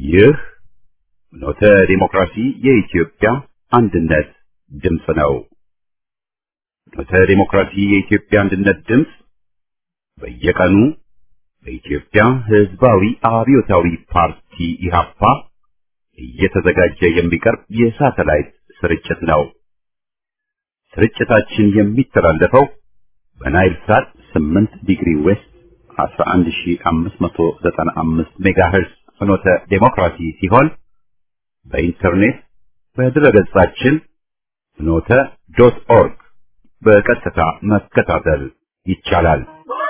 ይህ ኖተ ዲሞክራሲ የኢትዮጵያ አንድነት ድምፅ ነው። ኖተ ዲሞክራሲ የኢትዮጵያ አንድነት ድምፅ በየቀኑ በኢትዮጵያ ሕዝባዊ አብዮታዊ ፓርቲ ኢህአፓ እየተዘጋጀ የሚቀርብ የሳተላይት ስርጭት ነው። ስርጭታችን የሚተላለፈው በናይል ሳት 8 ዲግሪ ዌስት 11595 ሜጋሄርዝ ፍኖተ ዴሞክራሲ ሲሆን በኢንተርኔት በድረገጻችን ፍኖተ ዶት ኦርግ በቀጥታ መከታተል ይቻላል።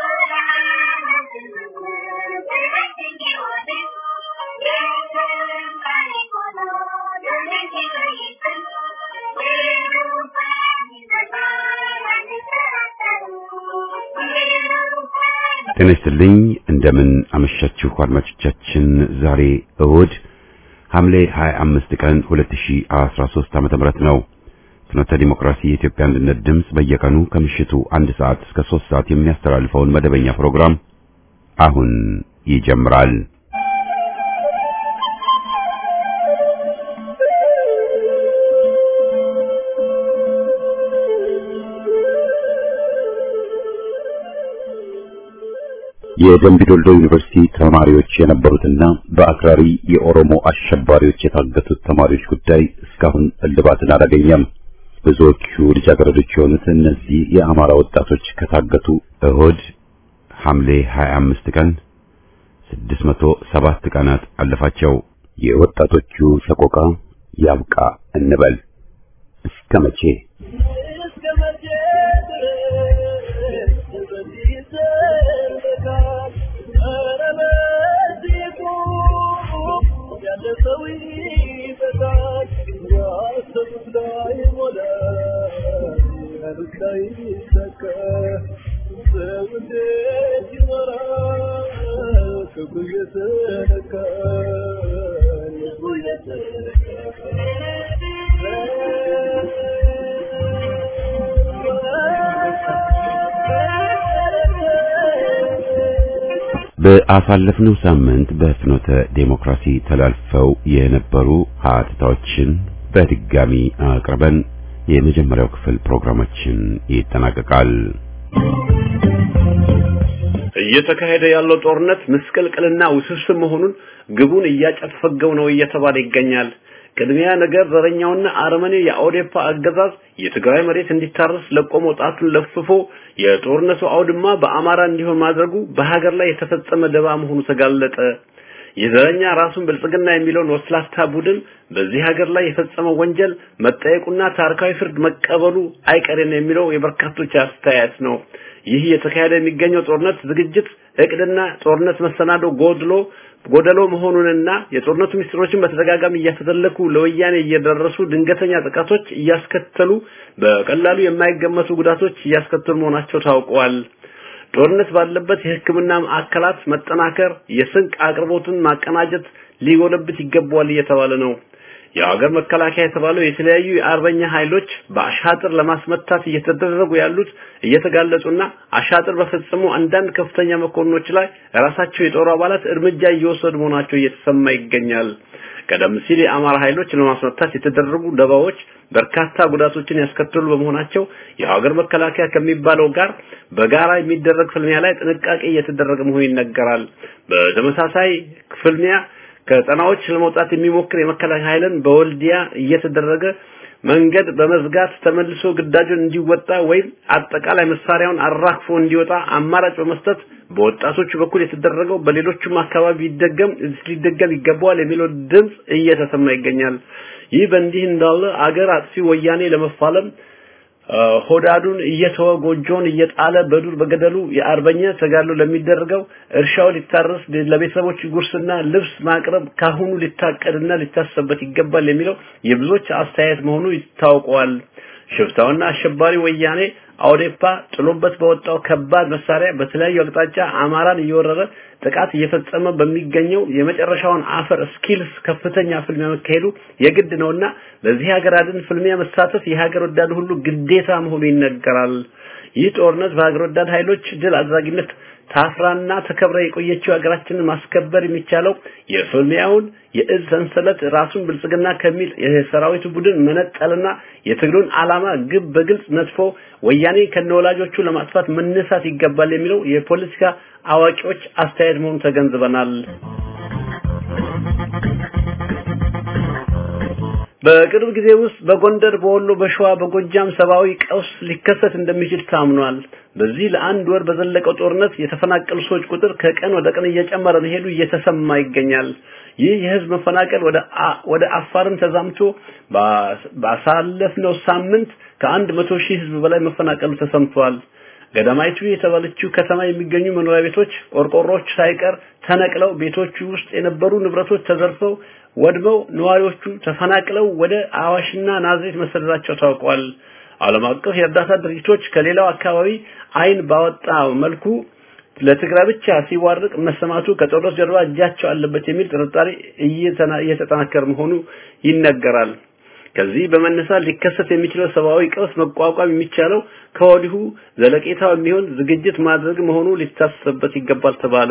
ጤና ይስጥልኝ። እንደምን አመሻችሁ አድማጮቻችን። ዛሬ እሁድ ሐምሌ 25 ቀን 2013 ዓመተ ምህረት ነው። ፍኖተ ዲሞክራሲ የኢትዮጵያ አንድነት ድምፅ በየቀኑ ከምሽቱ አንድ ሰዓት እስከ 3 ሰዓት የሚያስተላልፈውን መደበኛ ፕሮግራም አሁን ይጀምራል። የደምቢ ዶልዶ ዩኒቨርሲቲ ተማሪዎች የነበሩትና በአክራሪ የኦሮሞ አሸባሪዎች የታገቱት ተማሪዎች ጉዳይ እስካሁን እልባትን አላገኘም። ብዙዎቹ ልጃገረዶች የሆኑት እነዚህ የአማራ ወጣቶች ከታገቱ እሁድ ሐምሌ 25 ቀን 607 ቀናት አለፋቸው። የወጣቶቹ ሰቆቃ ያብቃ እንበል። እስከ መቼ? በአሳለፍነው ሳምንት በፍኖተ ዴሞክራሲ ተላልፈው የነበሩ ሀተታዎችን በድጋሚ አቅርበን የመጀመሪያው ክፍል ፕሮግራማችን ይጠናቀቃል። እየተካሄደ ያለው ጦርነት ምስቅልቅልና ውስብስብ መሆኑን ግቡን እያጨፈገው ነው እየተባለ ይገኛል። ቅድሚያ ነገር ዘረኛውና አረመኔ የአውዴፓ አገዛዝ የትግራይ መሬት እንዲታረስ ለቆ መውጣቱን ለፍፎ የጦርነቱ አውድማ በአማራ እንዲሆን ማድረጉ በሀገር ላይ የተፈጸመ ደባ መሆኑ ተጋለጠ። የዘረኛ ራሱን ብልጽግና የሚለውን ወስላታ ቡድን በዚህ ሀገር ላይ የፈጸመው ወንጀል መጠየቁና ታሪካዊ ፍርድ መቀበሉ አይቀሬን የሚለው የበርካቶች አስተያየት ነው። ይህ የተካሄደ የሚገኘው ጦርነት ዝግጅት እቅድና ጦርነት መሰናዶ ጎድሎ ጎደሎ መሆኑንና የጦርነቱ ሚስጥሮችን በተደጋጋሚ እያፈተለኩ ለወያኔ እየደረሱ ድንገተኛ ጥቃቶች እያስከተሉ በቀላሉ የማይገመቱ ጉዳቶች እያስከተሉ መሆናቸው ታውቀዋል። ጦርነት ባለበት የሕክምና ማዕከላት መጠናከር፣ የስንቅ አቅርቦትን ማቀናጀት ሊጎለብት ይገባዋል እየተባለ ነው። የሀገር መከላከያ የተባለው የተለያዩ የአርበኛ ኃይሎች በአሻጥር ለማስመታት እየተደረጉ ያሉት እየተጋለጹና አሻጥር በፈጸሙ አንዳንድ ከፍተኛ መኮንኖች ላይ ራሳቸው የጦር አባላት እርምጃ እየወሰዱ መሆናቸው እየተሰማ ይገኛል። ቀደም ሲል የአማራ ኃይሎች ለማስመታት የተደረጉ ደባዎች በርካታ ጉዳቶችን ያስከተሉ በመሆናቸው የሀገር መከላከያ ከሚባለው ጋር በጋራ የሚደረግ ፍልሚያ ላይ ጥንቃቄ እየተደረገ መሆኑ ይነገራል። በተመሳሳይ ፍልሚያ ከጠናዎች ለመውጣት የሚሞክር የመከላከያ ኃይልን በወልዲያ እየተደረገ መንገድ በመዝጋት ተመልሶ ግዳጁን እንዲወጣ ወይም አጠቃላይ መሳሪያውን አራክፎ እንዲወጣ አማራጭ በመስጠት በወጣቶቹ በኩል የተደረገው በሌሎቹም አካባቢ ይደገም ሊደገም ይገባዋል የሚለው ድምጽ እየተሰማ ይገኛል። ይህ በእንዲህ እንዳለ አገር አጥፊ ወያኔ ለመፋለም ሆዳዱን እየተወ ጎጆን እየጣለ በዱር በገደሉ የአርበኛ ተጋድሎ ለሚደረገው እርሻው ሊታረስ ለቤተሰቦች ጉርስና ልብስ ማቅረብ ካሁኑ ሊታቀድና ሊታሰበት ይገባል የሚለው የብዙዎች አስተያየት መሆኑ ይታወቀዋል። ሽፍታውና አሸባሪ ወያኔ አውዴፓ ጥሎበት በወጣው ከባድ መሳሪያ በተለያዩ አቅጣጫ አማራን እየወረረ ጥቃት እየፈጸመ በሚገኘው የመጨረሻውን አፈር ስኪልስ ከፍተኛ ፍልሚያ መካሄዱ የግድ ነውና በዚህ ሀገር አድን ፍልሚያ መሳተፍ የሀገር ወዳድ ሁሉ ግዴታ መሆኑ ይነገራል። ይህ ጦርነት በሀገር ወዳድ ኃይሎች ድል አድራጊነት ታፍራና ተከብራ የቆየችው ሀገራችንን ማስከበር የሚቻለው የፍልሚያውን የእዝ ሰንሰለት ራሱን ብልጽግና ከሚል የሰራዊቱ ቡድን መነጠልና የትግሉን ዓላማ ግብ በግልጽ ነጥፎ ወያኔ ከነወላጆቹ ለማጥፋት መነሳት ይገባል የሚለው የፖለቲካ አዋቂዎች አስተያየት መሆኑን ተገንዝበናል። በቅርብ ጊዜ ውስጥ በጎንደር፣ በወሎ፣ በሸዋ፣ በጎጃም ሰብአዊ ቀውስ ሊከሰት እንደሚችል ታምኗል። በዚህ ለአንድ ወር በዘለቀው ጦርነት የተፈናቀሉ ሰዎች ቁጥር ከቀን ወደ ቀን እየጨመረ መሄዱ እየተሰማ ይገኛል። ይህ የህዝብ መፈናቀል ወደ ወደ አፋርም ተዛምቶ ባሳለፍነው ሳምንት ከአንድ መቶ ሺህ ህዝብ በላይ መፈናቀሉ ተሰምቷል። ገዳማይቱ የተባለችው ከተማ የሚገኙ መኖሪያ ቤቶች፣ ቆርቆሮች ሳይቀር ተነቅለው ቤቶቹ ውስጥ የነበሩ ንብረቶች ተዘርፈው ወድመው ነዋሪዎቹ ተፈናቅለው ወደ አዋሽና ናዝሬት መሰደዳቸው ታውቋል። ዓለም አቀፍ የእርዳታ ድርጅቶች ከሌላው አካባቢ አይን ባወጣ መልኩ ለትግራይ ብቻ ሲዋርቅ መሰማቱ ከጦርነት ጀርባ እጃቸው አለበት የሚል ጥርጣሬ እየተጠናከረ መሆኑ ይነገራል። ከዚህ በመነሳት ሊከሰት የሚችለው ሰብአዊ ቀውስ መቋቋም የሚቻለው ከወዲሁ ዘለቄታው የሚሆን ዝግጅት ማድረግ መሆኑ ሊታሰብበት ይገባል ተባለ።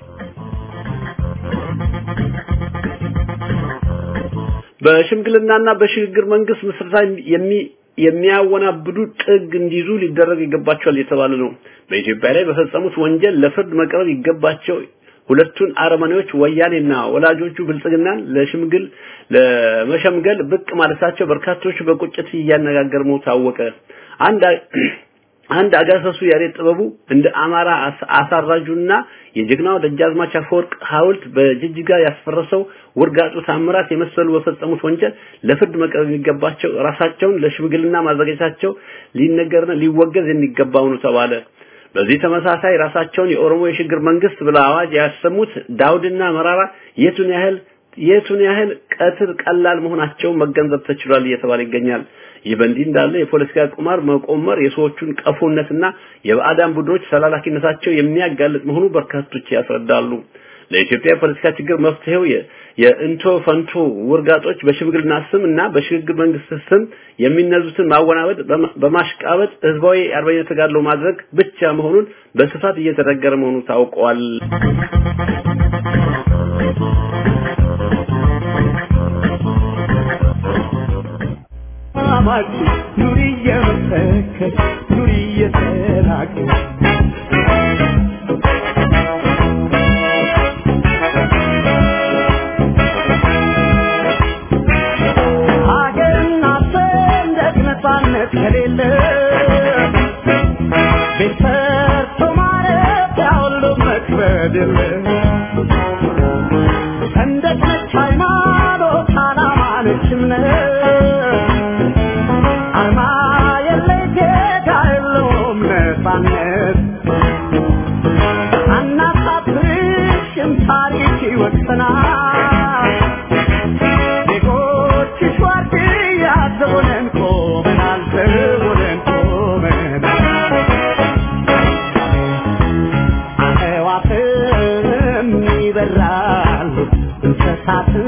በሽምግልናና በሽግግር መንግስት ምስረታ የሚ የሚያወናብዱ ጥግ እንዲይዙ ሊደረግ ይገባቸዋል የተባለ ነው። በኢትዮጵያ ላይ በፈጸሙት ወንጀል ለፍርድ መቅረብ ይገባቸው ሁለቱን አረመኔዎች ወያኔና ወላጆቹ ብልጽግናን ለሽምግል ለመሸምገል ብቅ ማለታቸው በርካቶች በቁጭት እያነጋገር ነው ታወቀ። አንድ አንድ አጋሰሱ ያሬድ ጥበቡ እንደ አማራ አሳራጁና የጀግናው ደጃዝማች አፈወርቅ ሐውልት በጅጅጋ ያስፈረሰው ውርጋጡ ታምራት የመሰሉ በፈጸሙት ወንጀል ለፍርድ መቅረብ የሚገባቸው ራሳቸውን ለሽምግልና ማዘጋጀታቸው ሊነገርና ሊወገዝ የሚገባው ነው ተባለ። በዚህ ተመሳሳይ ራሳቸውን የኦሮሞ የሽግግር መንግስት ብለው አዋጅ ያሰሙት ዳውድና መራራ የቱን ያህል የቱን ያህል ቀትር ቀላል መሆናቸውን መገንዘብ ተችሏል እየተባለ ይገኛል። ይህ በእንዲህ እንዳለ የፖለቲካ ቁማር መቆመር የሰዎቹን ቀፎነትና የባዕዳን ቡድኖች ተላላኪነታቸው የሚያጋልጥ መሆኑ በርካቶች ያስረዳሉ። ለኢትዮጵያ የፖለቲካ ችግር መፍትሄው የእንቶ ፈንቶ ውርጋጦች በሽምግልና ስም እና በሽግግር መንግስት ስም የሚነዙትን ማወናበድ በማሽቃበጥ ህዝባዊ አርበኝነት ተጋድሎ ማድረግ ብቻ መሆኑን በስፋት እየተነገረ መሆኑ ታውቋል። አማች ኑሪ እየመሰከር ኑሪ እየተናገር ሀገርና ሰንደቅ ነፃነት ከሌለ ቤት ሰርቶ ማረፊያ ሁሉ መክበድ የለ ሰንደቅ ነች ሃይማኖት ዓላማ ነች እምነት አርማ የለይ ጌታ የለውም ነፃነት አናሳፍርሽም ታሪክ ይወሰናል ዜጎችሽ ዋርድያ ዘቦነን ቆመናል ዘቦነን ቆመናል አዕዋፍም ይበራሉ እንስሳትም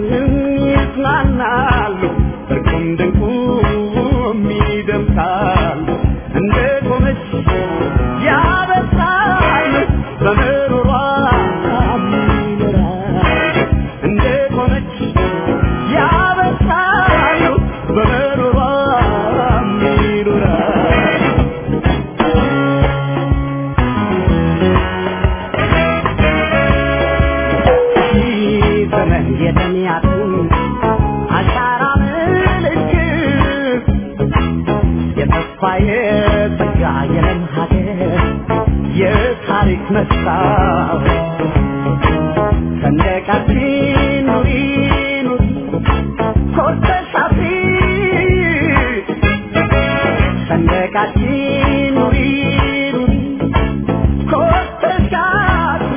ይዝናናሉ እርቁም ድንቁም ይደምቃሉ እንደ ቆመች ያበሳል በምሮሯ ይኖራል እንደ ቆመች ያበሳሉ በምሮሯ ይኖራል ዘመን የተሚያቱን አሻራ ምልክት የተስፋ የጸጋ የለም ሀገር የታሪክ መስታወት ሰንደቃችን ኑሪ ኑሪ ኮርተሽ አፍሪ ሰንደቃችን ኑሪ ኑሪ ኮርተሽ አፍሪ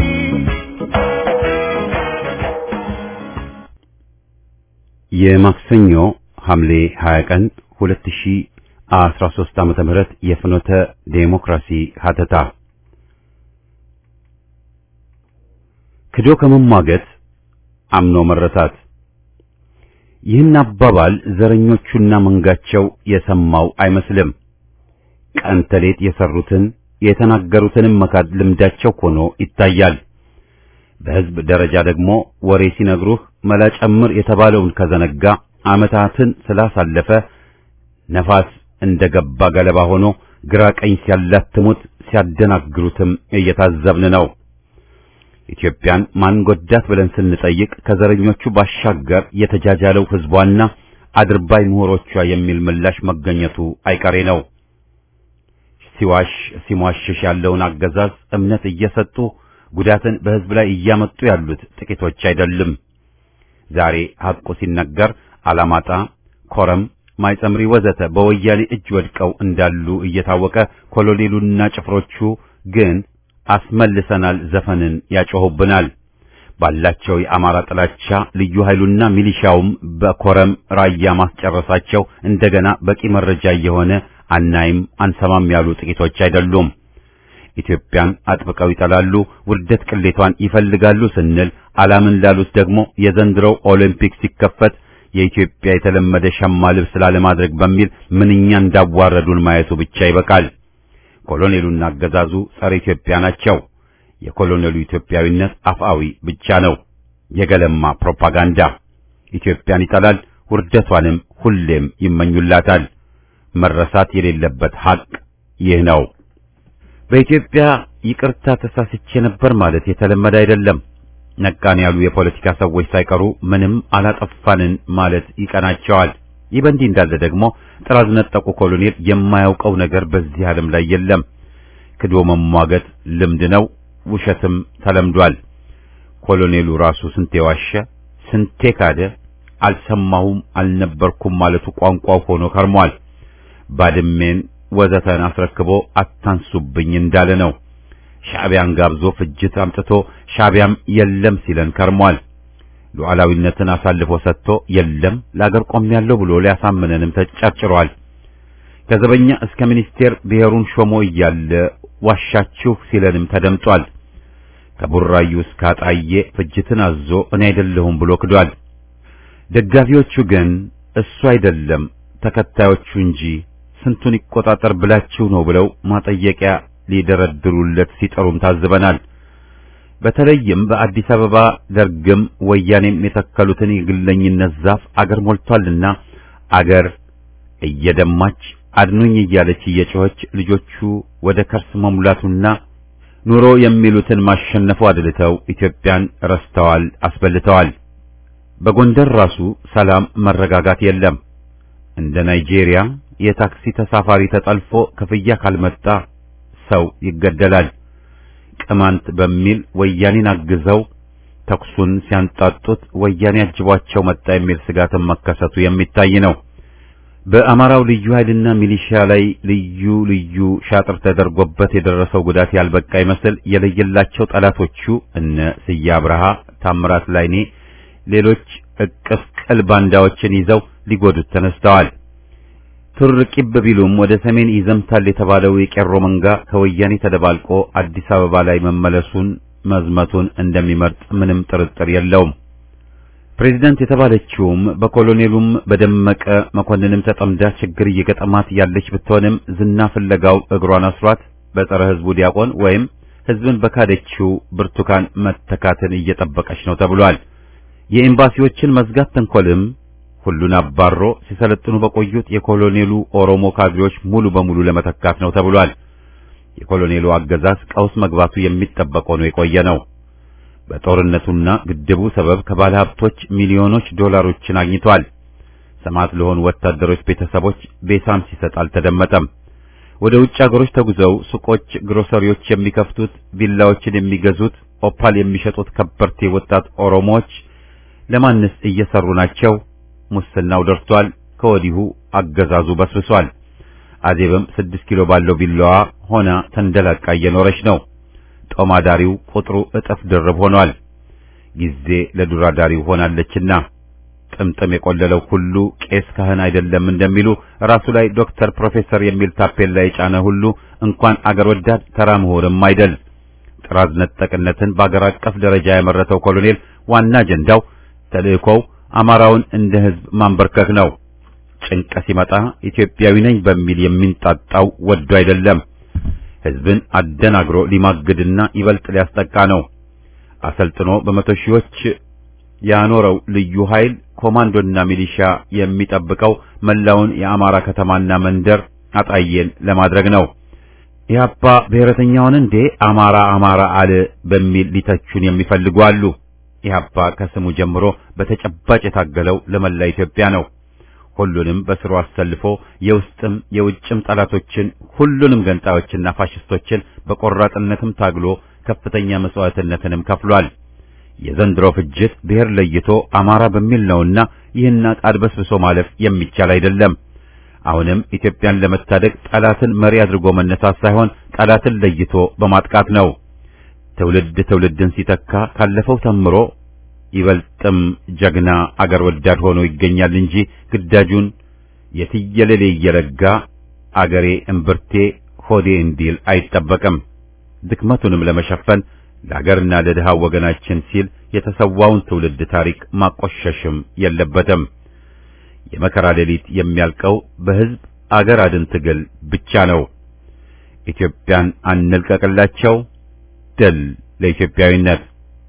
የማክሰኞ ሐምሌ 20 ቀን 2013 ዓመተ ምህረት የፍኖተ ዴሞክራሲ ሀተታ ክዶ ከመሟገት አምኖ መረታት። ይህን አባባል ዘረኞቹና መንጋቸው የሰማው አይመስልም። ቀን ተሌት የሰሩትን የተናገሩትንም መካድ ልምዳቸው ሆኖ ይታያል። በሕዝብ ደረጃ ደግሞ ወሬ ሲነግሩህ መላ ጨምር የተባለውን ከዘነጋ ዓመታትን ስላሳለፈ ነፋስ እንደገባ ገለባ ሆኖ ግራ ቀኝ ሲያላትሙት ሲያደናግሩትም እየታዘብን ነው። ኢትዮጵያን ማን ጎዳት ብለን ስንጠይቅ ከዘረኞቹ ባሻገር የተጃጃለው ሕዝቧና አድርባይ ምሁሮቿ የሚል ምላሽ መገኘቱ አይቀሬ ነው። ሲዋሽ ሲሟሽሽ ያለውን አገዛዝ እምነት እየሰጡ ጉዳትን በሕዝብ ላይ እያመጡ ያሉት ጥቂቶች አይደሉም። ዛሬ ሐቁ ሲነገር አላማጣ፣ ኮረም፣ ማይጸምሪ ወዘተ በወያኔ እጅ ወድቀው እንዳሉ እየታወቀ ኮሎኔሉና ጭፍሮቹ ግን አስመልሰናል ዘፈንን ያጮሁብናል። ባላቸው የአማራ ጥላቻ ልዩ ኃይሉና ሚሊሻውም በኮረም ራያ ማስጨረሳቸው እንደገና በቂ መረጃ እየሆነ አናይም አንሰማም ያሉ ጥቂቶች አይደሉም። ኢትዮጵያን አጥብቀው ይጠላሉ፣ ውርደት ቅሌቷን ይፈልጋሉ ስንል አላምን ላሉት ደግሞ የዘንድሮው ኦሊምፒክ ሲከፈት የኢትዮጵያ የተለመደ ሸማ ልብስ ላለማድረግ በሚል ምንኛ እንዳዋረዱን ማየቱ ብቻ ይበቃል። ኮሎኔሉና አገዛዙ ጸረ ኢትዮጵያ ናቸው። የኮሎኔሉ ኢትዮጵያዊነት አፍአዊ ብቻ ነው፣ የገለማ ፕሮፓጋንዳ። ኢትዮጵያን ይጠላል፣ ውርደቷንም ሁሌም ይመኙላታል። መረሳት የሌለበት ሐቅ ይህ ነው። በኢትዮጵያ ይቅርታ ተሳስቼ ነበር ማለት የተለመደ አይደለም። ነቃን ያሉ የፖለቲካ ሰዎች ሳይቀሩ ምንም አላጠፋንን ማለት ይቀናቸዋል። ይህ በእንዲህ እንዳለ ደግሞ ጥራዝ ነጠቁ ኮሎኔል የማያውቀው ነገር በዚህ ዓለም ላይ የለም። ክዶ መሟገት ልምድ ነው፣ ውሸትም ተለምዷል። ኮሎኔሉ ራሱ ስንቴ ዋሸ፣ ስንቴ ካደ፣ አልሰማሁም አልነበርኩም ማለቱ ቋንቋው ሆኖ ከርሟል። ባድሜን ወዘተን አስረክቦ አታንሱብኝ እንዳለ ነው። ሻዕቢያን ጋብዞ ፍጅት አምጥቶ ሻዕቢያም የለም ሲለን ከርሟል። ሉዓላዊነትን አሳልፎ ሰጥቶ የለም ለአገር ቆሜያለሁ ብሎ ሊያሳምነንም ተጨርጭሯል። ከዘበኛ እስከ ሚኒስቴር ብሔሩን ሾሞ እያለ ዋሻችሁ ሲለንም ተደምጧል። ከቡራዩ እስከ አጣዬ ፍጅትን አዞ እኔ አይደለሁም ብሎ ክዷል። ደጋፊዎቹ ግን እሱ አይደለም ተከታዮቹ እንጂ ስንቱን ይቆጣጠር ብላችሁ ነው ብለው ማጠየቂያ ሊደረድሩለት ሲጠሩም ታዝበናል። በተለይም በአዲስ አበባ ደርግም ወያኔም የተከሉትን የግለኝነት ዛፍ አገር ሞልቷልና አገር እየደማች አድኑኝ እያለች እየጮኸች ልጆቹ ወደ ከርስ መሙላቱና ኑሮ የሚሉትን ማሸነፉ አድልተው ኢትዮጵያን ረስተዋል፣ አስበልተዋል። በጎንደር ራሱ ሰላም፣ መረጋጋት የለም። እንደ ናይጄሪያ የታክሲ ተሳፋሪ ተጠልፎ ክፍያ ካልመጣ ሰው ይገደላል። ቅማንት በሚል ወያኔን አግዘው ተኩሱን ሲያንጣጡት ወያኔ አጅቧቸው መጣ የሚል ስጋትን መከሰቱ የሚታይ ነው። በአማራው ልዩ ኃይልና ሚሊሺያ ላይ ልዩ ልዩ ሻጥር ተደርጎበት የደረሰው ጉዳት ያልበቃ ይመስል የለየላቸው ጠላቶቹ እነ ስዬ አብርሃ፣ ታምራት ላይኔ፣ ሌሎች እቅፍ ቅል ባንዳዎችን ይዘው ሊጎዱት ተነስተዋል። ቱር ቂብ ቢሉም ወደ ሰሜን ይዘምታል የተባለው የቄሮ መንጋ ከወያኔ ተደባልቆ አዲስ አበባ ላይ መመለሱን መዝመቱን እንደሚመርጥ ምንም ጥርጥር የለውም። ፕሬዚዳንት የተባለችውም በኮሎኔሉም በደመቀ መኮንንም ተጠምዳ ችግር እየገጠማት ያለች ብትሆንም ዝና ፍለጋው እግሯን አስሯት በጸረ ሕዝቡ ዲያቆን ወይም ሕዝብን በካደችው ብርቱካን መተካትን እየጠበቀች ነው ተብሏል። የኤምባሲዎችን መዝጋት ተንኮልም ሁሉን አባሮ ሲሰለጥኑ በቆዩት የኮሎኔሉ ኦሮሞ ካድሬዎች ሙሉ በሙሉ ለመተካት ነው ተብሏል። የኮሎኔሉ አገዛዝ ቀውስ መግባቱ የሚጠበቅ ሆኖ የቆየ ነው። በጦርነቱና ግድቡ ሰበብ ከባለ ሀብቶች ሚሊዮኖች ዶላሮችን አግኝቷል። ሰማዕት ለሆኑ ወታደሮች ቤተሰቦች ቤሳም ሲሰጥ አልተደመጠም። ወደ ውጭ አገሮች ተጉዘው ሱቆች፣ ግሮሰሪዎች የሚከፍቱት፣ ቪላዎችን የሚገዙት፣ ኦፓል የሚሸጡት ከበርቴ ወጣት ኦሮሞዎች ለማንስ እየሰሩ ናቸው? ሙስናው ደርቷል። ከወዲሁ አገዛዙ በስብሷል። አዜብም ስድስት ኪሎ ባለው ቢላዋ ሆና ተንደላቃ እየኖረች ነው። ጦማዳሪው ቁጥሩ እጥፍ ድርብ ሆኗል። ጊዜ ለዱራዳሪው ሆናለችና ጥምጥም የቆለለው ሁሉ ቄስ ካህን አይደለም እንደሚሉ ራሱ ላይ ዶክተር፣ ፕሮፌሰር የሚል ታፔላ የጫነ ሁሉ እንኳን አገር ወዳድ ተራ ምሁርም አይደል። ጥራዝ ነጠቅነትን በአገር አቀፍ ደረጃ ያመረተው ኮሎኔል ዋና አጀንዳው ተልእኮው አማራውን እንደ ሕዝብ ማንበርከክ ነው። ጭንቀ ሲመጣ ኢትዮጵያዊ ነኝ በሚል የሚንጣጣው ወዶ አይደለም። ሕዝብን አደናግሮ ሊማግድና ይበልጥ ሊያስጠቃ ነው። አሰልጥኖ በመቶ ሺዎች ያኖረው ልዩ ኃይል ኮማንዶና ሚሊሻ የሚጠብቀው መላውን የአማራ ከተማና መንደር አጣየን ለማድረግ ነው። ኢህአፓ ብሔረተኛውን እንዴ አማራ አማራ አለ በሚል ሊተቹን የሚፈልጉ አሉ። ኢህአፓ ከስሙ ጀምሮ በተጨባጭ የታገለው ለመላ ኢትዮጵያ ነው። ሁሉንም በስሩ አሰልፎ የውስጥም የውጭም ጠላቶችን ሁሉንም ገንጣዮችና ፋሽስቶችን በቆራጥነትም ታግሎ ከፍተኛ መስዋዕትነትንም ከፍሏል። የዘንድሮ ፍጅት ብሔር ለይቶ አማራ በሚል ነውና ይህን አድበስብሶ ማለፍ የሚቻል አይደለም። አሁንም ኢትዮጵያን ለመታደግ ጠላትን መሪ አድርጎ መነሳት ሳይሆን ጠላትን ለይቶ በማጥቃት ነው። ትውልድ ትውልድን ሲተካ ካለፈው ተምሮ ይበልጥም ጀግና አገር ወዳድ ሆኖ ይገኛል እንጂ ግዳጁን የትየለሌ እየረጋ አገሬ እምብርቴ ሆዴ እንዲል አይጠበቅም። ድክመቱንም ለመሸፈን ለአገርና ለድሃው ወገናችን ሲል የተሰዋውን ትውልድ ታሪክ ማቆሸሽም የለበትም። የመከራ ሌሊት የሚያልቀው በሕዝብ አገር አድን ትግል ብቻ ነው። ኢትዮጵያን አንልቀቅላቸው። ድል ለኢትዮጵያዊነት።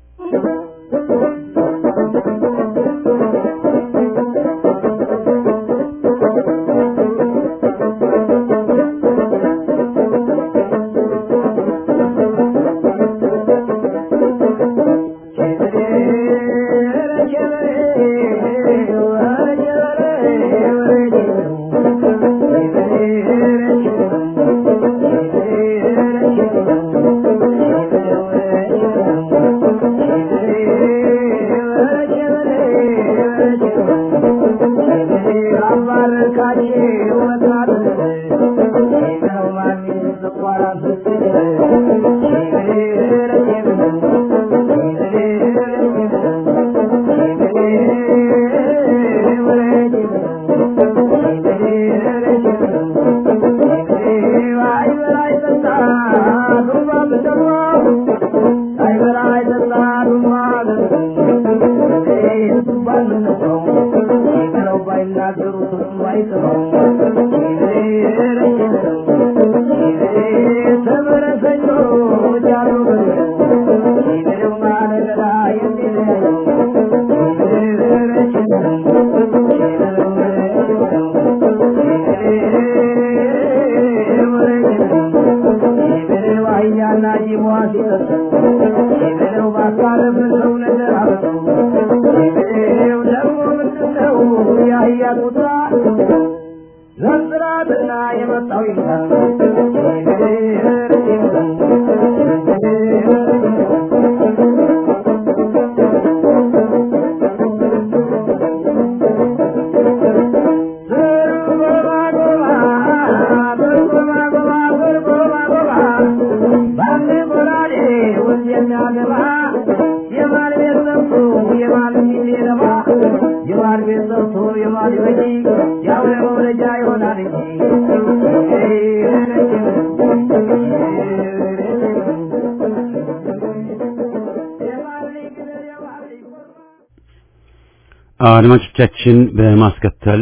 አድማጮቻችን በማስከተል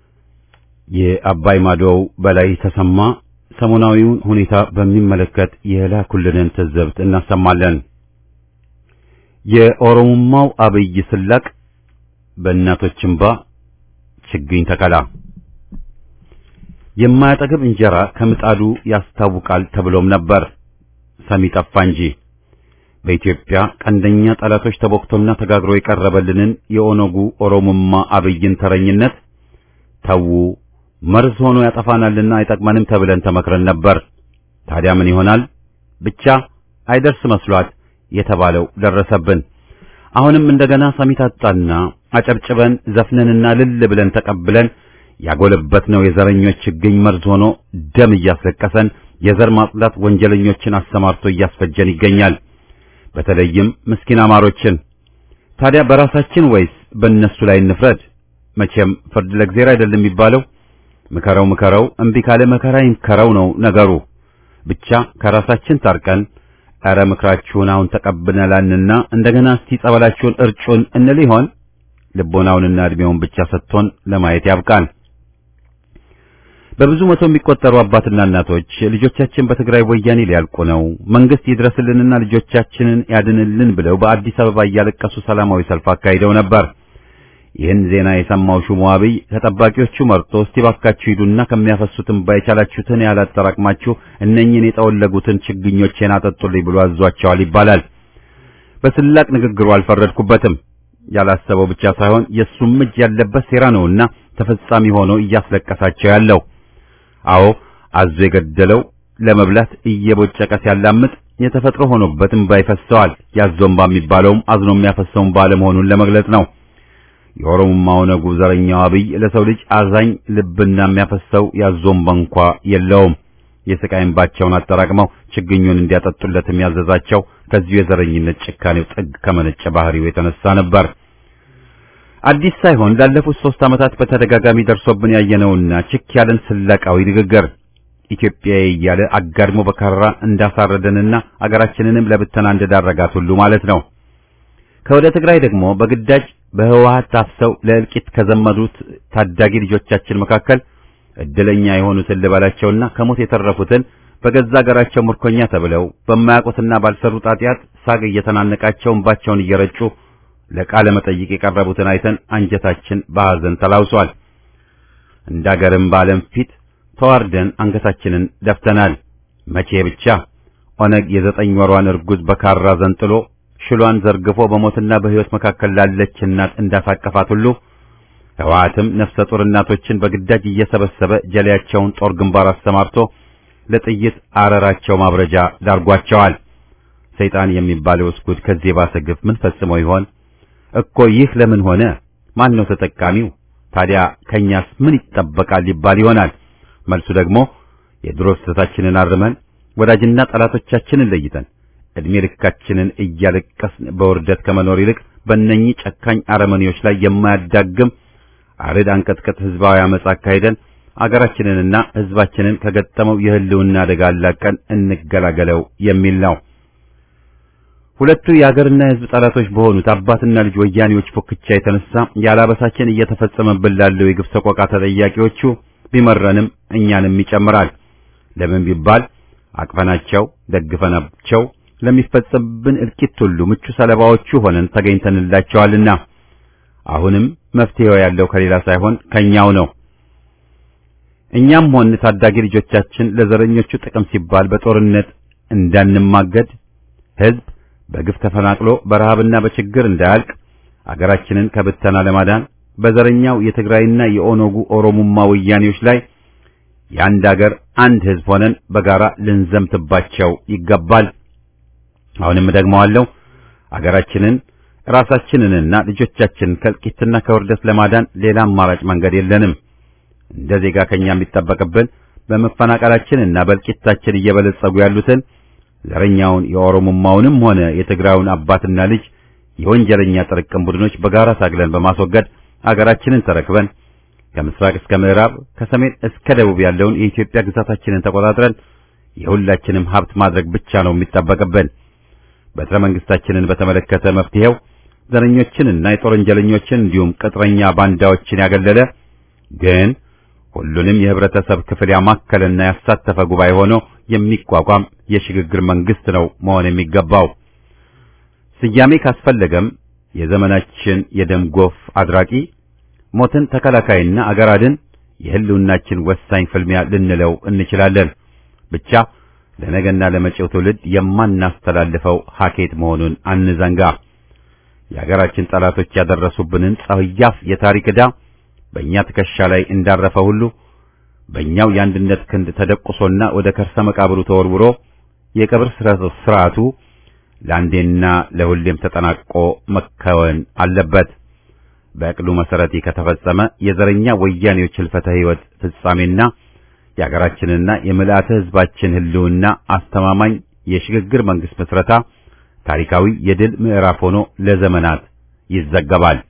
የአባይ ማዶው በላይ ተሰማ ሰሞናዊውን ሁኔታ በሚመለከት የላኩልንን ትዝብት እናሰማለን። የኦሮሞማው አብይ ስላቅ በእናቶች እንባ ችግኝ ተከላ የማያጠግብ እንጀራ ከምጣዱ ያስታውቃል ተብሎም ነበር። ሰሚ ጠፋ እንጂ በኢትዮጵያ ቀንደኛ ጠላቶች ተቦክቶና ተጋግሮ የቀረበልንን የኦነጉ ኦሮሞማ አብይን ተረኝነት ተዉ መርዝ ሆኖ ያጠፋናልና አይጠቅመንም ተብለን ተመክረን ነበር። ታዲያ ምን ይሆናል? ብቻ አይደርስ መስሏት የተባለው ደረሰብን። አሁንም እንደገና ሰሚ ታጣና አጨብጭበን ዘፍነንና ልል ብለን ተቀብለን ያጎለበትነው የዘረኞች ችግኝ መርዝ ሆኖ ደም እያስለቀሰን የዘር ማጽዳት ወንጀለኞችን አሰማርቶ እያስፈጀን ይገኛል። በተለይም ምስኪን አማሮችን። ታዲያ በራሳችን ወይስ በእነሱ ላይ እንፍረድ? መቼም ፍርድ ለእግዚአብሔር አይደለም የሚባለው። ምከረው ምከረው እምቢ ካለ መከራ ይምከረው ነው ነገሩ። ብቻ ከራሳችን ታርቀን ኧረ ምክራችሁን አሁን ተቀብለናልና እንደገና እስቲ ጸበላችሁን እርጩን እንል ይሆን? ልቦናውንና ዕድሜውን ብቻ ሰጥቶን ለማየት ያብቃን። በብዙ መቶ የሚቆጠሩ አባትና እናቶች ልጆቻችን በትግራይ ወያኔ ሊያልቁ ነው፣ መንግስት ይድረስልንና ልጆቻችንን ያድንልን ብለው በአዲስ አበባ እያለቀሱ ሰላማዊ ሰልፍ አካሂደው ነበር። ይህን ዜና የሰማው ሹሙ አብይ ከጠባቂዎቹ መርጦ እስቲ ባካችሁ ሂዱና ከሚያፈሱትም ባይቻላችሁትን ያህል አጠራቅማችሁ እነኝህን የጠወለጉትን ችግኞቼን አጠጡልኝ ብሎ አዟቸዋል ይባላል። በስላቅ ንግግሩ አልፈረድኩበትም። ያላሰበው ብቻ ሳይሆን የእሱም እጅ ያለበት ሴራ ነውና ተፈጻሚ ሆኖ እያስለቀሳቸው ያለው። አዎ አዞ የገደለው ለመብላት እየቦጨቀ ሲያላምጥ የተፈጥሮ ሆኖበት እምባ ይፈሰዋል። ያዞምባ የሚባለውም አዝኖ የሚያፈሰውን ባለመሆኑን ለመግለጽ ነው። የኦሮሞማው ነጉ ዘረኛው አብይ ለሰው ልጅ አዛኝ ልብና የሚያፈሰው ያዞምባ እንኳ የለውም። የስቃይ እንባቸውን አጠራቅመው ችግኙን እንዲያጠጡለት የሚያዘዛቸው ከዚሁ የዘረኝነት ጭካኔው ጥግ ከመነጨ ባህሪው የተነሳ ነበር። አዲስ ሳይሆን ላለፉት ሦስት ዓመታት በተደጋጋሚ ደርሶብን ያየነውና ችክ ያለን ስላቃዊ ንግግር ኢትዮጵያዊ እያለ አጋድሞ በካራ እንዳሳረደንና አገራችንንም ለብተና እንደዳረጋት ሁሉ ማለት ነው። ከወደ ትግራይ ደግሞ በግዳጅ በህወሓት ታፍሰው ለእልቂት ከዘመዱት ታዳጊ ልጆቻችን መካከል እድለኛ የሆኑትን ልበላቸውና ከሞት የተረፉትን በገዛ አገራቸው ምርኮኛ ተብለው በማያውቁትና ባልሰሩት ኃጢአት ሳግ እየተናነቃቸው እንባቸውን እየረጩ ለቃለ መጠይቅ የቀረቡትን አይተን አንጀታችን በሐዘን ተላውሷል። እንደ አገርም በዓለም ፊት ተዋርደን አንገታችንን ደፍተናል። መቼ ብቻ ኦነግ የዘጠኝ ወሯን እርጉዝ በካራ ዘንጥሎ ሽሏን ዘርግፎ በሞትና በሕይወት መካከል ላለች እናት እንዳሳቀፋት ሁሉ ህወሓትም ነፍሰ ጡር እናቶችን በግዳጅ እየሰበሰበ ጀሌያቸውን ጦር ግንባር አሰማርቶ ለጥይት አረራቸው ማብረጃ ዳርጓቸዋል። ሰይጣን የሚባለው እስጉድ ከዚህ የባሰ ግፍ ምን ፈጽሞ ይሆን እኮ? ይህ ለምን ሆነ? ማን ነው ተጠቃሚው? ታዲያ ከኛስ ምን ይጠበቃል ሊባል ይሆናል። መልሱ ደግሞ የድሮ ስህተታችንን አርመን ወዳጅና ጠላቶቻችንን ለይተን እድሜ ልካችንን እያለቀስን በውርደት ከመኖር ይልቅ በእነኚህ ጨካኝ አረመኔዎች ላይ የማያዳግም አርድ አንቀጥቅጥ ህዝባዊ አመጻ አካሂደን አገራችንንና ህዝባችንን ከገጠመው የህልውና አደጋ አላቀን እንገላገለው የሚል ነው። ሁለቱ የአገርና የህዝብ ጠላቶች በሆኑት አባትና ልጅ ወያኔዎች ፉክቻ የተነሳ ያላበሳችን እየተፈጸመብን ላለው የግፍ ሰቆቃ ተጠያቂዎቹ ቢመረንም እኛንም ይጨምራል። ለምን ቢባል አቅፈናቸው ደግፈናቸው ለሚፈጸምብን እልቂት ሁሉ ምቹ ሰለባዎቹ ሆነን ተገኝተንላቸዋልና አሁንም መፍትሄው ያለው ከሌላ ሳይሆን ከኛው ነው። እኛም ሆን ታዳጊ ልጆቻችን ለዘረኞቹ ጥቅም ሲባል በጦርነት እንዳንማገድ ህዝብ በግፍ ተፈናቅሎ በረሃብና በችግር እንዳያልቅ አገራችንን ከብተና ለማዳን በዘረኛው የትግራይና የኦነጉ ኦሮሙማ ወያኔዎች ላይ የአንድ አገር አንድ ህዝብ ሆነን በጋራ ልንዘምትባቸው ይገባል። አሁንም ደግመዋለሁ፣ አገራችንን ራሳችንንና ልጆቻችንን ከእልቂትና ከውርደት ለማዳን ሌላ አማራጭ መንገድ የለንም። እንደ ዜጋ ከኛ የሚጠበቅብን በመፈናቀላችንና በእልቂታችን እየበለጸጉ ያሉትን ዘረኛውን የኦሮሞማውንም ሆነ የትግራዩን አባትና ልጅ የወንጀለኛ ጥርቅም ቡድኖች በጋራ ታግለን በማስወገድ አገራችንን ተረክበን ከምስራቅ እስከ ምዕራብ ከሰሜን እስከ ደቡብ ያለውን የኢትዮጵያ ግዛታችንን ተቆጣጥረን የሁላችንም ሀብት ማድረግ ብቻ ነው የሚጠበቅብን። በትረ መንግስታችንን በተመለከተ መፍትሄው ዘረኞችንና የጦር ወንጀለኞችን እንዲሁም ቅጥረኛ ባንዳዎችን ያገለለ ግን ሁሉንም የህብረተሰብ ክፍል ያማከለና ያሳተፈ ጉባኤ ሆኖ የሚቋቋም የሽግግር መንግስት ነው መሆን የሚገባው። ስያሜ ካስፈለገም የዘመናችን የደም ጎፍ አድራቂ ሞትን ተከላካይና አገር አድን የህልውናችን ወሳኝ ፍልሚያ ልንለው እንችላለን። ብቻ ለነገና ለመጪው ትውልድ የማናስተላልፈው ሀኬት መሆኑን አንዘንጋ። የአገራችን ጠላቶች ያደረሱብንን ጸያፍ የታሪክ ዕዳ በእኛ ትከሻ ላይ እንዳረፈ ሁሉ በእኛው የአንድነት ክንድ ተደቁሶና ወደ ከርሰ መቃብሩ ተወርውሮ የቀብር ስርዓቱ ለአንዴና ለሁሌም ተጠናቆ መከወን አለበት። በዕቅዱ መሰረት ከተፈጸመ የዘረኛ ወያኔዎች ህልፈተ ህይወት ፍጻሜና የአገራችንና የምልአተ ህዝባችን ህልውና አስተማማኝ የሽግግር መንግስት መስረታ ታሪካዊ የድል ምዕራፍ ሆኖ ለዘመናት ይዘገባል።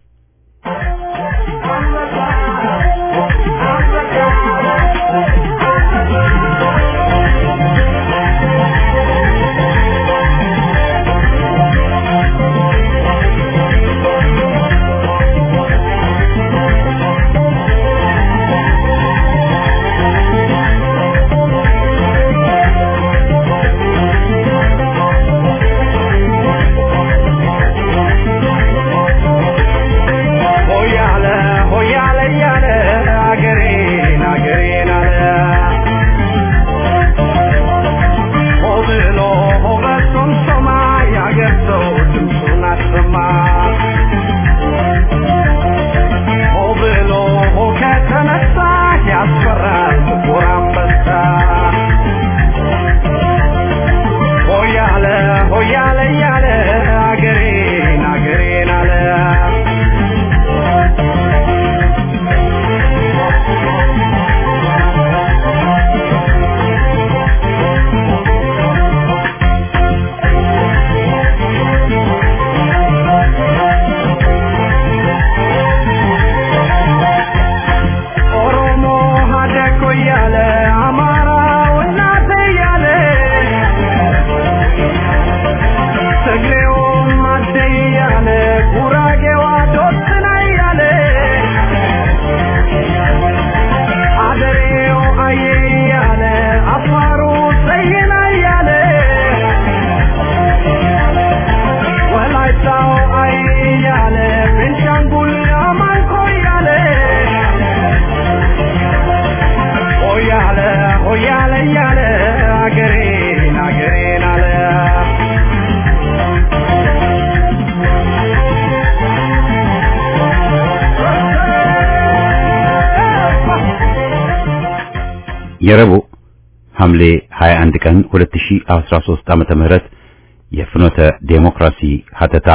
የረቡዕ ሐምሌ 21 ቀን 2013 ዓመተ ምህረት የፍኖተ ዴሞክራሲ ሀተታ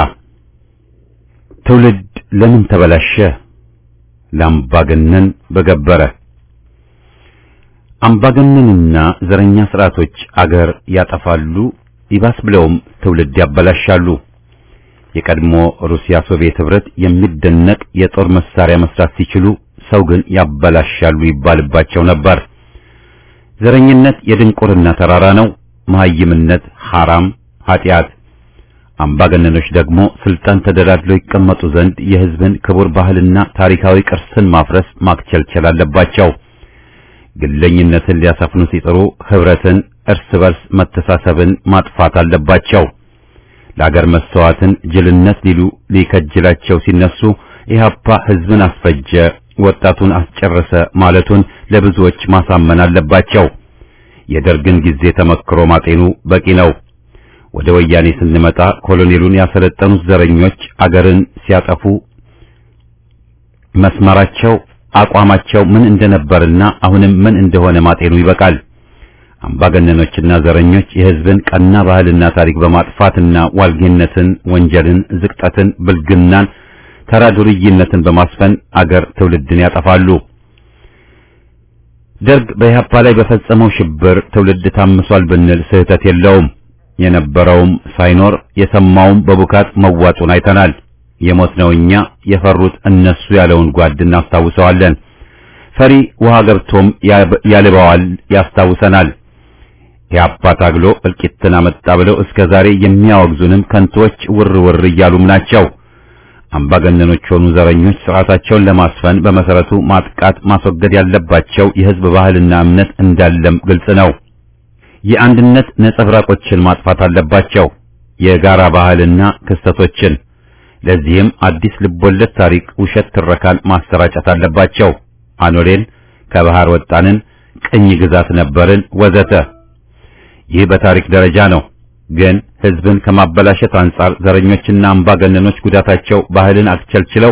ትውልድ ለምን ተበላሸ? ለአምባገነን በገበረ አምባገነንና ዘረኛ ስርዓቶች አገር ያጠፋሉ፣ ይባስ ብለውም ትውልድ ያበላሻሉ። የቀድሞ ሩሲያ ሶቪየት ህብረት የሚደነቅ የጦር መሳሪያ መስራት ሲችሉ ሰው ግን ያበላሻሉ ይባልባቸው ነበር። ዘረኝነት የድንቁርና ተራራ ነው። መሐይምነት ሐራም ኃጢአት። አምባገነኖች ደግሞ ስልጣን ተደላድለው ይቀመጡ ዘንድ የህዝብን ክቡር ባህልና ታሪካዊ ቅርስን ማፍረስ ማክቸልቸል አለባቸው። ግለኝነትን ሊያሰፍኑ ሲጥሩ ህብረትን፣ እርስ በርስ መተሳሰብን ማጥፋት አለባቸው። ለአገር መስተዋትን ጅልነት ሊሉ ሊከጅላቸው ሲነሱ ኢህአፓ ህዝብን አስፈጀ፣ ወጣቱን አስጨረሰ ማለቱን ለብዙዎች ማሳመን አለባቸው። የደርግን ጊዜ ተመክሮ ማጤኑ በቂ ነው። ወደ ወያኔ ስንመጣ ኮሎኔሉን ያሰለጠኑት ዘረኞች አገርን ሲያጠፉ መስመራቸው አቋማቸው ምን እንደነበርና አሁንም ምን እንደሆነ ማጤኑ ይበቃል። አምባገነኖችና ዘረኞች የህዝብን ቀና ባህልና ታሪክ በማጥፋትና ዋልጌነትን፣ ወንጀልን፣ ዝቅጠትን፣ ብልግናን፣ ተራ ዱርይነትን በማስፈን አገር ትውልድን ያጠፋሉ። ደርግ በኢህአፓ ላይ በፈጸመው ሽብር ትውልድ ታምሷል ብንል ስህተት የለውም። የነበረውም ሳይኖር የሰማውም በቡካት መዋጡን አይተናል። የሞትነው እኛ የፈሩት እነሱ ያለውን ጓድ እናስታውሰዋለን። ፈሪ ውሃ ገብቶም ያልበዋል ያስታውሰናል። ኢህአፓ ታግሎ እልቂትን አመጣ ብለው እስከ ዛሬ የሚያወግዙንም ከንቶች ውር ውር እያሉም ናቸው። አምባገነኖች ሆኑ ዘረኞች ስርዓታቸውን ለማስፈን በመሰረቱ ማጥቃት ማስወገድ ያለባቸው የህዝብ ባህልና እምነት እንዳለም ግልጽ ነው። የአንድነት ነጸብራቆችን ማጥፋት አለባቸው፣ የጋራ ባህልና ክስተቶችን። ለዚህም አዲስ ልቦለድ ታሪክ፣ ውሸት ትረካን ማሰራጨት አለባቸው። አኖሌን፣ ከባህር ወጣንን፣ ቅኝ ግዛት ነበርን ወዘተ። ይህ በታሪክ ደረጃ ነው። ግን ህዝብን ከማበላሸት አንጻር ዘረኞችና አምባገነኖች ጉዳታቸው ባህልን አክቸልችለው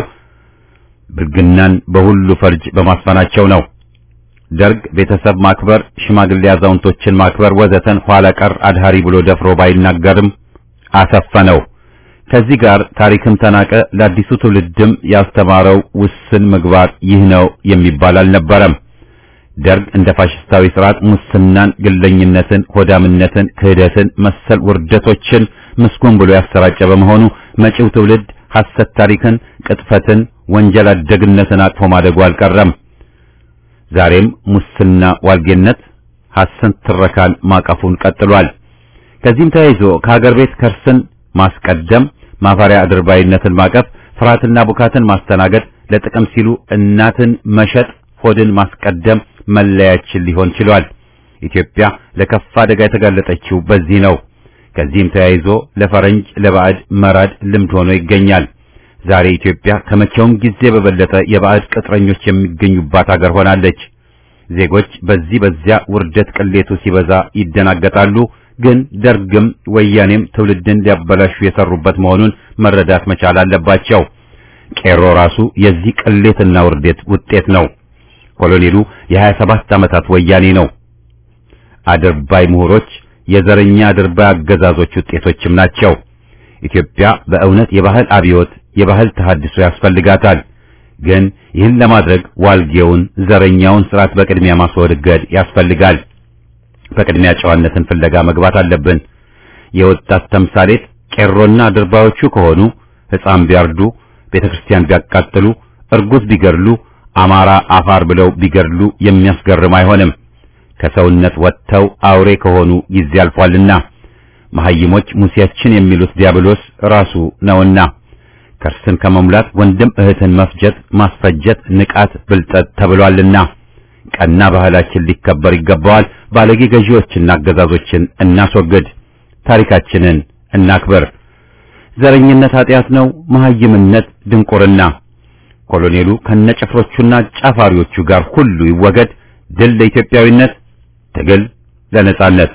ብልግናን በሁሉ ፈርጅ በማስፈናቸው ነው። ደርግ ቤተሰብ ማክበር፣ ሽማግሌ አዛውንቶችን ማክበር ወዘተን ኋላ ቀር አድሃሪ ብሎ ደፍሮ ባይናገርም አሰፈነው። ከዚህ ጋር ታሪክም ተናቀ። ለአዲሱ ትውልድም ያስተማረው ውስን ምግባር ይህ ነው የሚባል አልነበረም። ደርግ እንደ ፋሽስታዊ ስርዓት ሙስናን፣ ግለኝነትን፣ ሆዳምነትን፣ ክህደትን መሰል ውርደቶችን ምስጉን ብሎ ያሰራጨ በመሆኑ መጪው ትውልድ ሐሰት ታሪክን፣ ቅጥፈትን፣ ወንጀል አደግነትን አቅፎ ማደጉ አልቀረም። ዛሬም ሙስና፣ ዋልጌነት፣ ሐሰት ትረካን ማቀፉን ቀጥሏል። ከዚህም ተያይዞ ከሀገር ቤት ከርስን ማስቀደም፣ ማፈሪያ አድርባይነትን ማቀፍ፣ ፍርሃትና ቡካትን ማስተናገድ፣ ለጥቅም ሲሉ እናትን መሸጥ፣ ሆድን ማስቀደም መለያችን ሊሆን ችሏል። ኢትዮጵያ ለከፋ አደጋ የተጋለጠችው በዚህ ነው። ከዚህም ተያይዞ ለፈረንጅ ለባዕድ መራድ ልምድ ሆኖ ይገኛል። ዛሬ ኢትዮጵያ ከመቼውም ጊዜ በበለጠ የባዕድ ቅጥረኞች የሚገኙባት ሀገር ሆናለች። ዜጎች በዚህ በዚያ ውርደት ቅሌቱ ሲበዛ ይደናገጣሉ። ግን ደርግም ወያኔም ትውልድን ሊያበላሹ የሰሩበት መሆኑን መረዳት መቻል አለባቸው። ቄሮ ራሱ የዚህ ቅሌትና ውርደት ውጤት ነው። ኮሎኔሉ የሀያ ሰባት ዓመታት ወያኔ ነው። አድርባይ ምሁሮች የዘረኛ አድርባይ አገዛዞች ውጤቶችም ናቸው። ኢትዮጵያ በእውነት የባህል አብዮት የባህል ተሐድሶ ያስፈልጋታል። ግን ይህን ለማድረግ ዋልጌውን ዘረኛውን ስርዓት በቅድሚያ ማስወገድ ያስፈልጋል። በቅድሚያ ጨዋነትን ፍለጋ መግባት አለብን። የወጣት ተምሳሌት ቄሮና አድርባዮቹ ከሆኑ ሕፃን ቢያርዱ፣ ቤተክርስቲያን ቢያቃጥሉ፣ እርጉዝ ቢገድሉ፣ አማራ አፋር ብለው ቢገድሉ የሚያስገርም አይሆንም። ከሰውነት ወጥተው አውሬ ከሆኑ ጊዜ አልፏልና መሐይሞች ሙሴያችን የሚሉት ዲያብሎስ ራሱ ነውና ከርስን ከመሙላት ወንድም እህትን መፍጀት ማስፈጀት ንቃት ብልጠት ተብሏልና ቀና ባህላችን ሊከበር ይገባዋል። ባለጌ ገዢዎችና አገዛዞችን እናስወግድ። ታሪካችንን እናክብር። ዘረኝነት ኃጢአት ነው። መሐይምነት ድንቁርና። ኮሎኔሉ ከነጭፍሮቹና ጫፋሪዎቹ ጋር ሁሉ ይወገድ። ድል ለኢትዮጵያዊነት፣ ትግል ለነጻነት።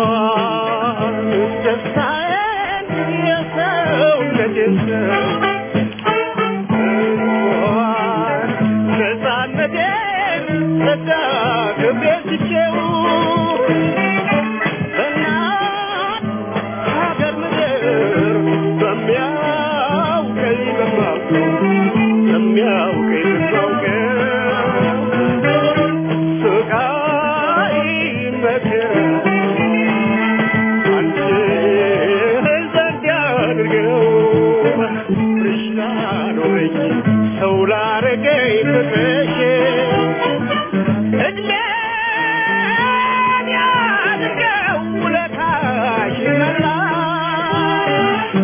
ደስታዬን የሰውነቴን ሰው እንኳን ነፃነቴን ጸጋ ክብሬን ትቼው በእናት ሀገር ምድር በሚያውቀኝ በማውቀው በሚያውቀኝ በማውቀው ስቃይ መከራ አንቺ ዘንድ ያድርገው ፍቅርሽ ላኖረኝ ሰው ላረገኝ ፍቅርሽ እድሜን ያድርገው ውለታሽ መላሽ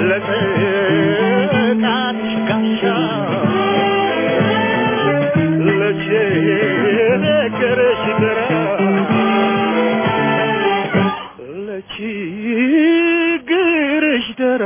ለጥቃትሽ ጋሻ ለችግርሽ ግራ ለችግርሽ ደራ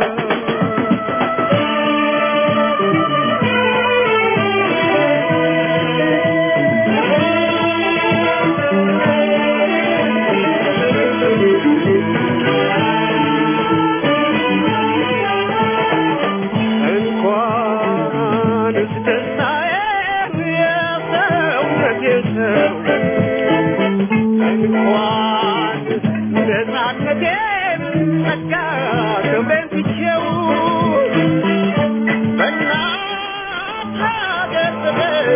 እንኳንስ ደስታዬን የሰውነቴን ሰው እንኳን ነፃነቴን ጸጋ ክብሬን ትቼው በእናት ሀገር ፍቅር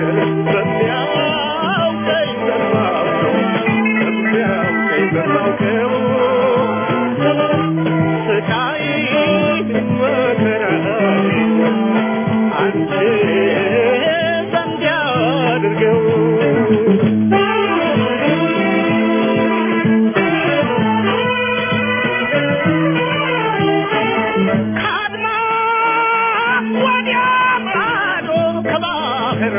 በሚያውቀኝ በማውቀው በሚያውቀኝ በማውቀው ስቃይ መከራ አንቺ ዘንድ ያድርገው ከአድማስ ወዲያ ማዶ ከባህር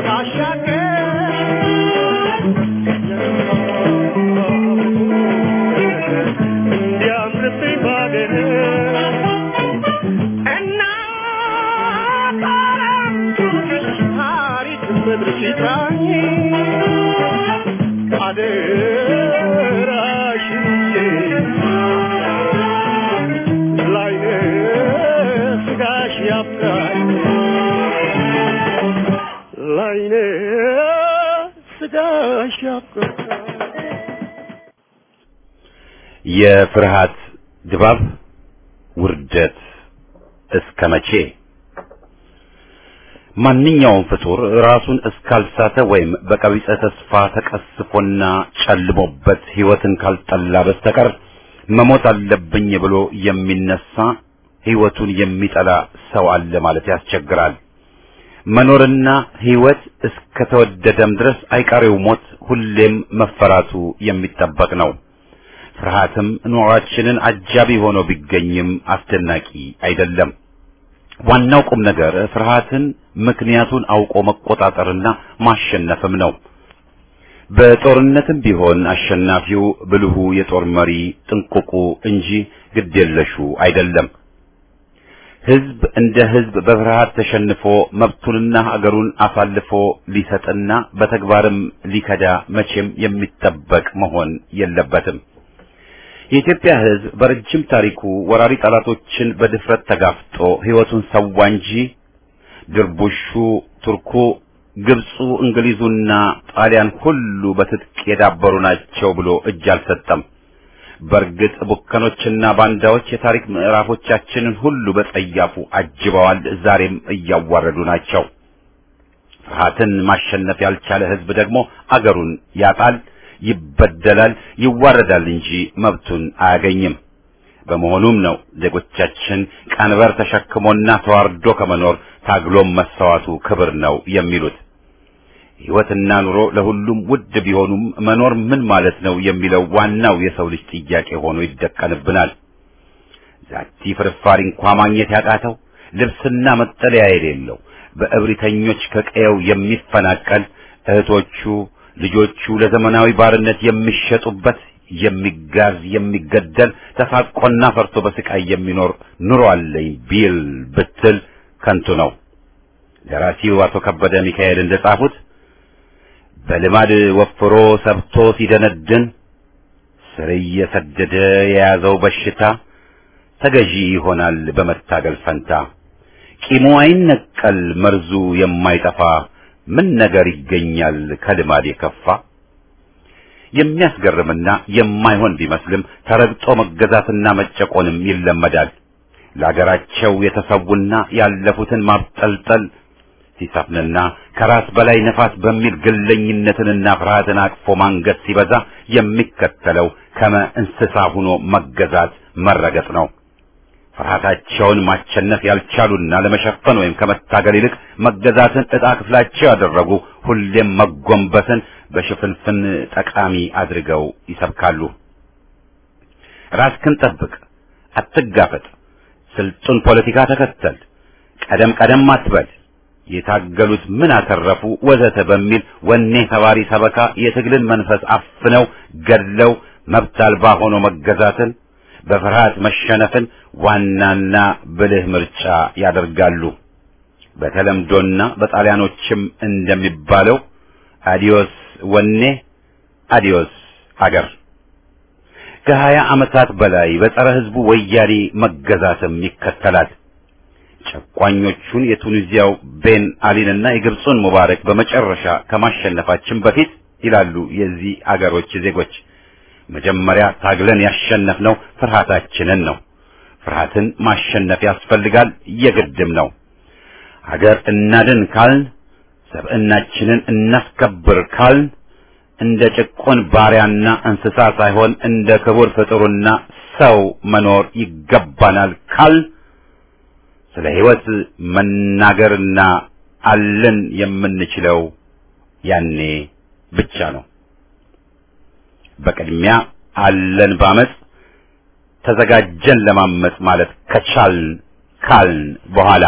ባሻገር እንዲያምርብኝ ባገር እናት ዓለም ታሪክ ምድር ሲታኝ አደራሽን ላይነ ስጋሽ ያብቃኝ ላይነ ስጋሽ ያብቃኝ የፍርሃት ድባብ ውርደት እስከ መቼ? ማንኛውም ፍጡር ራሱን እስካልሳተ ወይም በቀቢጸ ተስፋ ተቀስፎና ጨልሞበት ሕይወትን ካልጠላ በስተቀር መሞት አለብኝ ብሎ የሚነሳ ሕይወቱን የሚጠላ ሰው አለ ማለት ያስቸግራል። መኖርና ሕይወት እስከተወደደም ድረስ አይቀሬው ሞት ሁሌም መፈራቱ የሚጠበቅ ነው። ፍርሃትም ኑሯችንን አጃቢ ሆኖ ቢገኝም አስደናቂ አይደለም። ዋናው ቁም ነገር ፍርሃትን ምክንያቱን አውቆ መቆጣጠርና ማሸነፍም ነው። በጦርነትም ቢሆን አሸናፊው ብልሁ የጦር መሪ ጥንቁቁ እንጂ ግዴለሹ አይደለም። ሕዝብ እንደ ሕዝብ በፍርሃት ተሸንፎ መብቱንና ሀገሩን አሳልፎ ሊሰጥና በተግባርም ሊከዳ መቼም የሚጠበቅ መሆን የለበትም። የኢትዮጵያ ሕዝብ በረጅም ታሪኩ ወራሪ ጠላቶችን በድፍረት ተጋፍጦ ሕይወቱን ሰዋ እንጂ ድርቡሹ፣ ቱርኩ፣ ግብፁ፣ እንግሊዙና ጣሊያን ሁሉ በትጥቅ የዳበሩ ናቸው ብሎ እጅ አልሰጠም። በእርግጥ ቡከኖችና ባንዳዎች የታሪክ ምዕራፎቻችንን ሁሉ በጸያፉ አጅበዋል፣ ዛሬም እያዋረዱ ናቸው። ፍርሃትን ማሸነፍ ያልቻለ ሕዝብ ደግሞ አገሩን ያጣል፣ ይበደላል፣ ይዋረዳል እንጂ መብቱን አያገኝም። በመሆኑም ነው ዜጎቻችን ቀንበር ተሸክሞና ተዋርዶ ከመኖር ታግሎም መሰዋቱ ክብር ነው የሚሉት። ሕይወትና ኑሮ ለሁሉም ውድ ቢሆኑም መኖር ምን ማለት ነው የሚለው ዋናው የሰው ልጅ ጥያቄ ሆኖ ይደቀንብናል። ዛቲ ፍርፋሪ እንኳ ማግኘት ያቃተው ልብስና መጠለያ የሌለው በእብሪተኞች ከቀየው የሚፈናቀል እህቶቹ ልጆቹ ለዘመናዊ ባርነት የሚሸጡበት የሚጋዝ የሚገደል ተሳቆና ፈርቶ በስቃይ የሚኖር ኑሮ አለኝ ቢል ብትል ከንቱ ነው። ደራሲው አቶ ከበደ ሚካኤል እንደጻፉት በልማድ ወፍሮ ሰብቶ ሲደነድን ስር እየሰደደ የያዘው በሽታ ተገዢ ይሆናል በመታገል ፈንታ። ቂሙ አይነቀል መርዙ የማይጠፋ ምን ነገር ይገኛል ከልማድ የከፋ። የሚያስገርምና የማይሆን ቢመስልም ተረግጦ መገዛትና መጨቆንም ይለመዳል። ለአገራቸው የተሰዉና ያለፉትን ማብጠልጠል ሲሰፍንና ከራስ በላይ ነፋስ በሚል ግለኝነትንና ፍርሃትን አቅፎ ማንገት ሲበዛ የሚከተለው ከመ እንስሳ ሆኖ መገዛት መረገጥ ነው። ፍርሃታቸውን ማሸነፍ ያልቻሉና ለመሸፈን ወይም ከመታገል ይልቅ መገዛትን ዕጣ ክፍላቸው ያደረጉ ሁሌም መጎንበስን በሽፍንፍን ጠቃሚ አድርገው ይሰብካሉ። ራስክን ጠብቅ፣ አትጋፈጥ፣ ስልጡን ፖለቲካ ተከተል፣ ቀደም ቀደም አትበል፣ የታገሉት ምን አተረፉ ወዘተ በሚል ወኔ ተባሪ ሰበካ የትግልን መንፈስ አፍነው ገድለው መብት አልባ ሆኖ መገዛትን በፍርሃት መሸነፍን ዋናና ብልህ ምርጫ ያደርጋሉ። በተለምዶና በጣሊያኖችም እንደሚባለው አዲዮስ ወኔ አዲዮስ አገር። ከሀያ ዓመታት በላይ በጸረ ሕዝቡ ወያኔ መገዛትም ይከተላል። ጨቋኞቹን የቱኒዚያው ቤን አሊንና የግብፁን ሙባረክ በመጨረሻ ከማሸነፋችን በፊት ይላሉ የዚህ አገሮች ዜጎች መጀመሪያ ታግለን ያሸነፍነው ፍርሃታችንን ነው። ፍርሃትን ማሸነፍ ያስፈልጋል፣ የግድም ነው። ሀገር እናድን ካልን፣ ሰብዕናችንን እናስከብር ካልን እንደ ጭቁን ባሪያና እንስሳ ሳይሆን እንደ ክቡር ፍጡርና ሰው መኖር ይገባናል ካል ስለ ሕይወት መናገርና አለን የምንችለው ያኔ ብቻ ነው። በቅድሚያ አለን ባመጽ ተዘጋጀን ለማመጽ ማለት ከቻልን ካልን በኋላ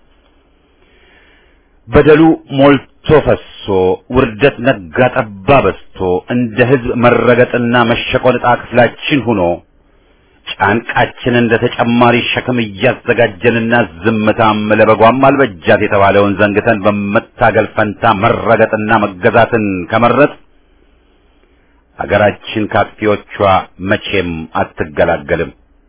በደሉ ሞልቶ ፈሶ ውርደት ነጋ ጠባ በስቶ እንደ ሕዝብ መረገጥና መሸቆን ዕጣ ክፍላችን ሆኖ ጫንቃችን እንደ ተጨማሪ ሸክም እያዘጋጀንና ዝምታም ለበጓም አልበጃት የተባለውን ዘንግተን በመታገል ፈንታ መረገጥና መገዛትን ከመረጥ አገራችን ካጥፊዎቿ መቼም አትገላገልም።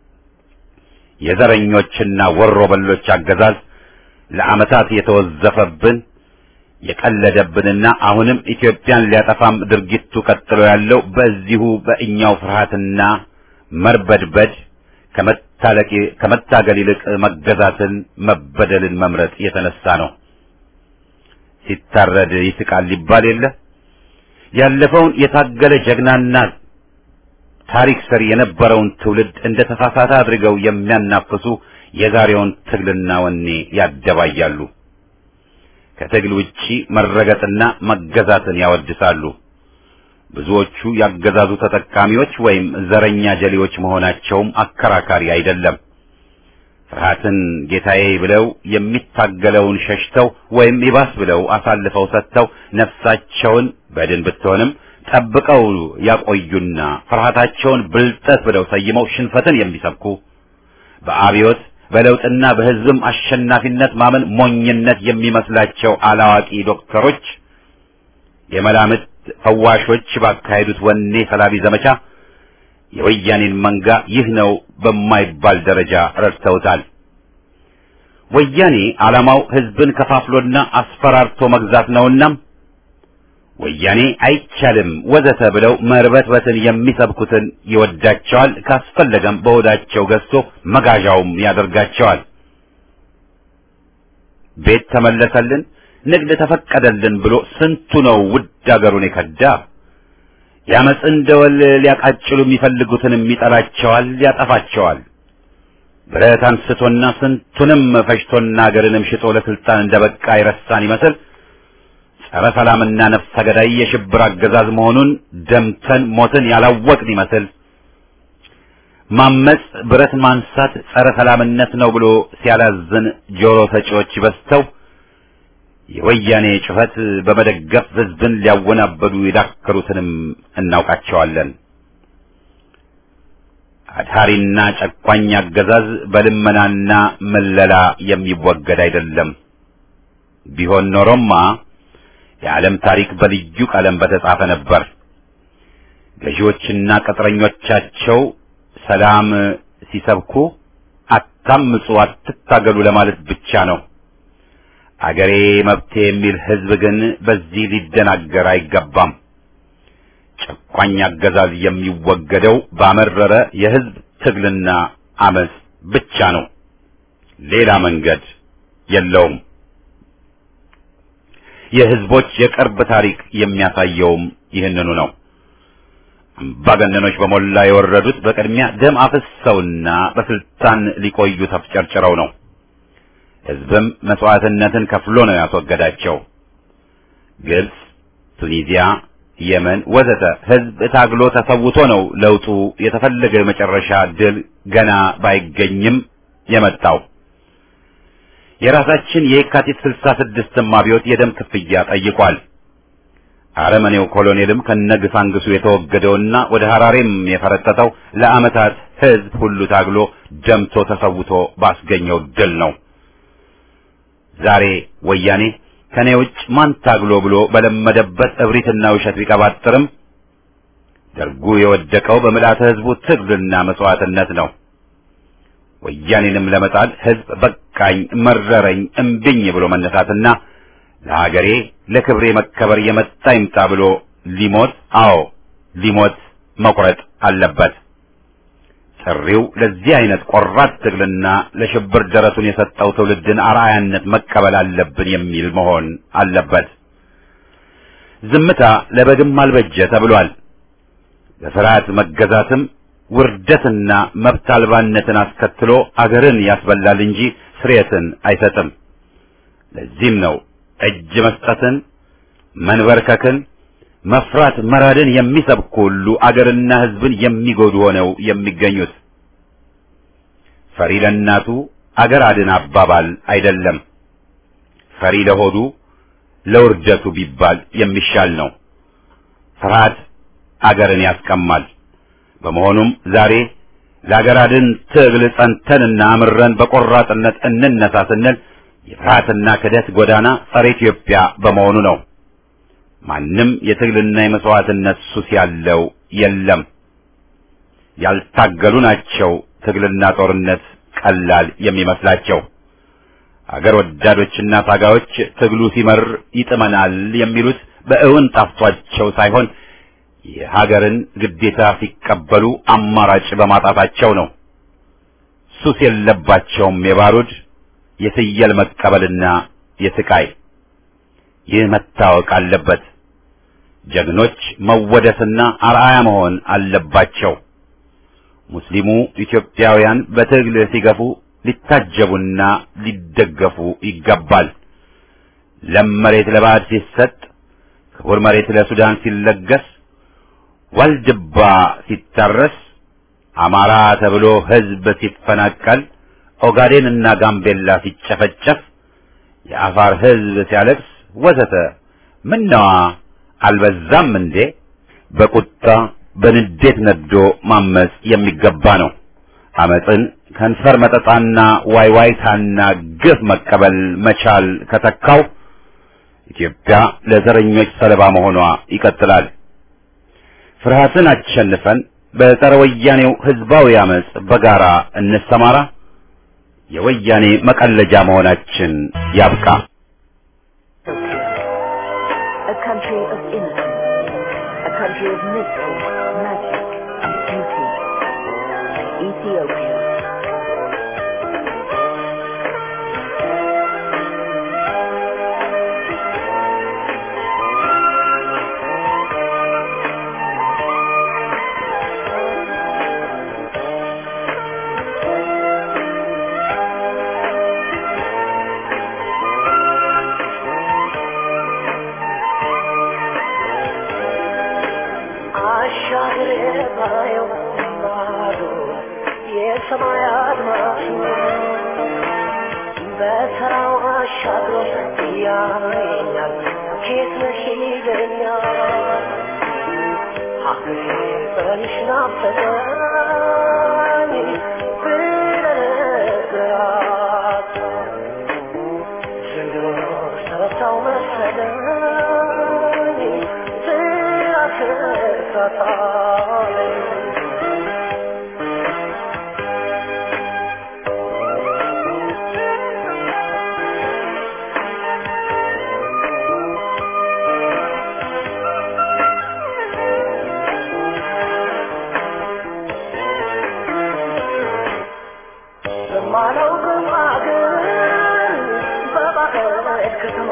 የዘረኞችና ወሮ በሎች አገዛዝ ለዓመታት የተወዘፈብን የቀለደብንና አሁንም ኢትዮጵያን ሊያጠፋም ድርጊቱ ቀጥሎ ያለው በዚሁ በእኛው ፍርሃትና መርበድበድ ከመታለቅ ከመታገል ይልቅ መገዛትን መበደልን መምረጥ የተነሳ ነው። ሲታረድ ይስቃል ሊባል የለ ያለፈውን የታገለ ጀግናና ታሪክ ሰሪ የነበረውን ትውልድ እንደ ተሳሳተ አድርገው የሚያናፍሱ የዛሬውን ትግልና ወኔ ያደባያሉ። ከትግል ውጪ መረገጥና መገዛትን ያወድሳሉ። ብዙዎቹ ያገዛዙ ተጠቃሚዎች ወይም ዘረኛ ጀሌዎች መሆናቸውም አከራካሪ አይደለም። ፍርሃትን ጌታዬ ብለው የሚታገለውን ሸሽተው ወይም ይባስ ብለው አሳልፈው ሰጥተው ነፍሳቸውን በድን ብትሆንም ጠብቀው ያቆዩና ፍርሃታቸውን ብልጠት ብለው ሰይመው ሽንፈትን የሚሰብኩ በአብዮት በለውጥና በሕዝብም አሸናፊነት ማመን ሞኝነት የሚመስላቸው አላዋቂ ዶክተሮች የመላምት ፈዋሾች ባካሄዱት ወኔ ሰላቢ ዘመቻ የወያኔን መንጋ ይህ ነው በማይባል ደረጃ ረድተውታል። ወያኔ ዓላማው ሕዝብን ከፋፍሎና አስፈራርቶ መግዛት ነውና ወያኔ አይቻልም ወዘተ ብለው መርበትበትን የሚሰብኩትን ይወዳቸዋል። ካስፈለገም በሆዳቸው ገዝቶ መጋዣውም ያደርጋቸዋል። ቤት ተመለሰልን፣ ንግድ ተፈቀደልን ብሎ ስንቱ ነው ውድ አገሩን የከዳ። ያመፅን ደወል ሊያቃጭሉ የሚፈልጉትንም ይጠላቸዋል፣ ያጠፋቸዋል። ብረት አንስቶና ስንቱንም ፈጅቶና አገርንም ሽጦ ለስልጣን እንደበቃ ይረሳን ይመስል ጸረ ሰላምና ነፍሰ ገዳይ የሽብር አገዛዝ መሆኑን ደምተን ሞትን ያላወቅን ይመስል ማመጽ ብረት ማንሳት ጸረ ሰላምነት ነው ብሎ ሲያላዝን ጆሮ ሰጪዎች በዝተው የወያኔ ጩኸት በመደገፍ ሕዝብን ሊያወናበዱ የዳከሩትንም እናውቃቸዋለን። አድሃሪና ጨቋኝ አገዛዝ በልመናና መለላ የሚወገድ አይደለም። ቢሆን ኖሮማ የዓለም ታሪክ በልዩ ቀለም በተጻፈ ነበር። ገዢዎችና ቅጥረኞቻቸው ሰላም ሲሰብኩ አታምፁ፣ አትታገሉ ለማለት ብቻ ነው። አገሬ መብቴ የሚል ሕዝብ ግን በዚህ ሊደናገር አይገባም። ጨቋኝ አገዛዝ የሚወገደው ባመረረ የሕዝብ ትግልና አመፅ ብቻ ነው። ሌላ መንገድ የለውም። የሕዝቦች የቅርብ ታሪክ የሚያሳየውም ይህንኑ ነው። አምባገነኖች በሞላ የወረዱት በቅድሚያ ደም አፍሰውና በስልጣን ሊቆዩ ተፍጨርጭረው ነው። ሕዝብም መስዋዕትነትን ከፍሎ ነው ያስወገዳቸው። ግብጽ፣ ቱኒዚያ፣ የመን ወዘተ ሕዝብ ታግሎ ተሰውቶ ነው ለውጡ የተፈለገ የመጨረሻ ድል ገና ባይገኝም የመጣው። የራሳችን የካቲት ስልሳ ስድስትም አብዮት የደም ክፍያ ጠይቋል። አረመኔው ኮሎኔልም ከነግሳንግሱ የተወገደውና ወደ ሐራሬም የፈረጠጠው ለዓመታት ሕዝብ ሁሉ ታግሎ ደምቶ ተሰውቶ ባስገኘው ድል ነው። ዛሬ ወያኔ ከኔ ውጭ ማን ታግሎ ብሎ በለመደበት እብሪትና ውሸት ቢቀባጥርም ደርጉ የወደቀው በምልአተ ሕዝቡ ትግልና መስዋዕትነት ነው። ወያኔንም ለመጣል ሕዝብ በቃኝ፣ መረረኝ፣ እምቢኝ ብሎ መነሳትና ለሀገሬ ለክብሬ መከበር የመጣ ይምጣ ብሎ ሊሞት አዎ ሊሞት መቁረጥ አለበት። ጥሪው ለዚህ አይነት ቆራጥ ትግልና ለሽብር ደረቱን የሰጠው ትውልድን አርአያነት መቀበል አለብን የሚል መሆን አለበት። ዝምታ ለበግም አልበጀ ተብሏል። በፍርሃት መገዛትም ውርደትና መብት አልባነትን አስከትሎ አገርን ያስበላል እንጂ ስርየትን አይሰጥም። ለዚህም ነው እጅ መስጠትን፣ መንበርከክን፣ መፍራት መራድን የሚሰብኩ ሁሉ አገርና ሕዝብን የሚጎዱ ሆነው የሚገኙት። ፈሪ ለእናቱ አገር አድን አባባል አይደለም። ፈሪ ለሆዱ ለውርደቱ ቢባል የሚሻል ነው። ፍርሃት አገርን ያስቀማል። በመሆኑም ዛሬ ለአገር አድን ትግል ጸንተንና አምረን በቆራጥነት እንነሳ ስንል የፍርሃትና ክደት ጎዳና ጸረ ኢትዮጵያ በመሆኑ ነው። ማንም የትግልና የመስዋዕትነት ሱስ ያለው የለም። ያልታገሉ ናቸው ትግልና ጦርነት ቀላል የሚመስላቸው። አገር ወዳዶችና ታጋዮች ትግሉ ሲመር ይጥመናል የሚሉት በእውን ጣፍቷቸው ሳይሆን የሀገርን ግዴታ ሲቀበሉ አማራጭ በማጣታቸው ነው። ሱስ የለባቸውም የባሩድ የፍየል መቀበልና የስቃይ። ይህ መታወቅ አለበት። ጀግኖች መወደስና አርአያ መሆን አለባቸው። ሙስሊሙ ኢትዮጵያውያን በትግል ሲገፉ ሊታጀቡና ሊደገፉ ይገባል። ለም መሬት ለባዕድ ሲሰጥ፣ ክቡር መሬት ለሱዳን ሲለገስ፣ ዋልድባ ሲታረስ፣ አማራ ተብሎ ሕዝብ ሲፈናቀል፣ ኦጋዴን እና ጋምቤላ ሲጨፈጨፍ፣ የአፋር ሕዝብ ሲያለቅስ ወዘተ ምነዋ አልበዛም እንዴ? በቁጣ በንዴት ነዶ ማመጽ የሚገባ ነው። አመጽን ከንፈር መጠጣና ዋይዋይታና ግፍ መቀበል መቻል ከተካው ኢትዮጵያ ለዘረኞች ሰለባ መሆኗ ይቀጥላል። ፍርሃትን አሸንፈን በጸረ ወያኔው ህዝባዊ አመጽ በጋራ እንሰማራ። የወያኔ መቀለጃ መሆናችን ያብቃ። A country of innocence, a country of mystery, magic, and beauty. Ethiopia. አሻግሬ ባየው ባዶ የሰማይ አድማስ በተራው አሻግሮ ያየኛል ኬት ነሽ ይለኛል ሀገሬ በልሽ ናፈቀኝ ብለነግራት ዘንድሮ ሰረታው መሰለኝ ስላስረሳት ከማላውቅም አገር በባዕድ ከተማ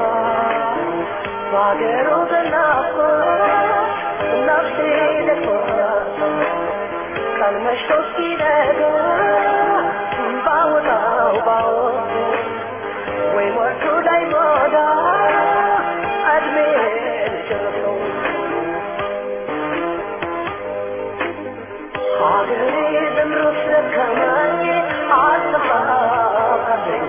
በአገሩ ተናፍቆ ነፍሴ ደክሞናት ቀን መሽቶ እስኪነጋ ባወጣው ባወጣ ወይ ሞቱ ላይ ሞዳ እድሜ ልጨርሰው ሀገሬ ዘምሮ ስለከማኝ አልተፋቀኝ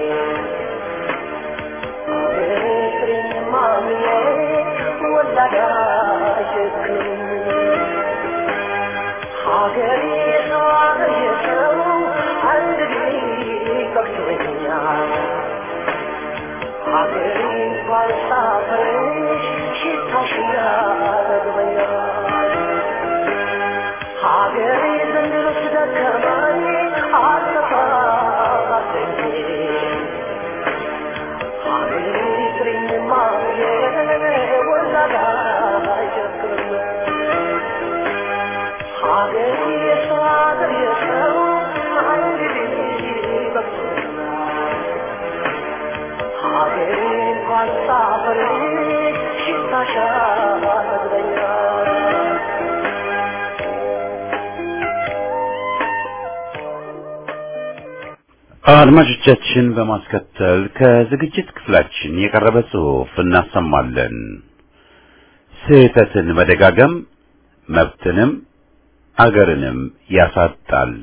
ሀገሬ ፍሬኝ ማምዬ ወላዳ ሸክም ሀገሬ ሰው ሀገር የሰው አንድ በቅቶኛል ሀገሬ እንኳን ሳፈርሽ ሽታሽ ያረግበኛል ሀገሬ ዘንድሮ ስደከማኝ አልተፋቀኝ ሀገሬ ፍሬኝ ማምዬ ወላዳ ሸክም ሀገሬ የሰው ሀገር የሰው አንድ በቅቶኛል ሀገሬ እንኳን ሳፈርሽ ሽታሽ ያረግበኛል አድማጮቻችን በማስከተል ከዝግጅት ክፍላችን የቀረበ ጽሑፍ እናሰማለን። ስህተትን መደጋገም መብትንም አገርንም ያሳጣል።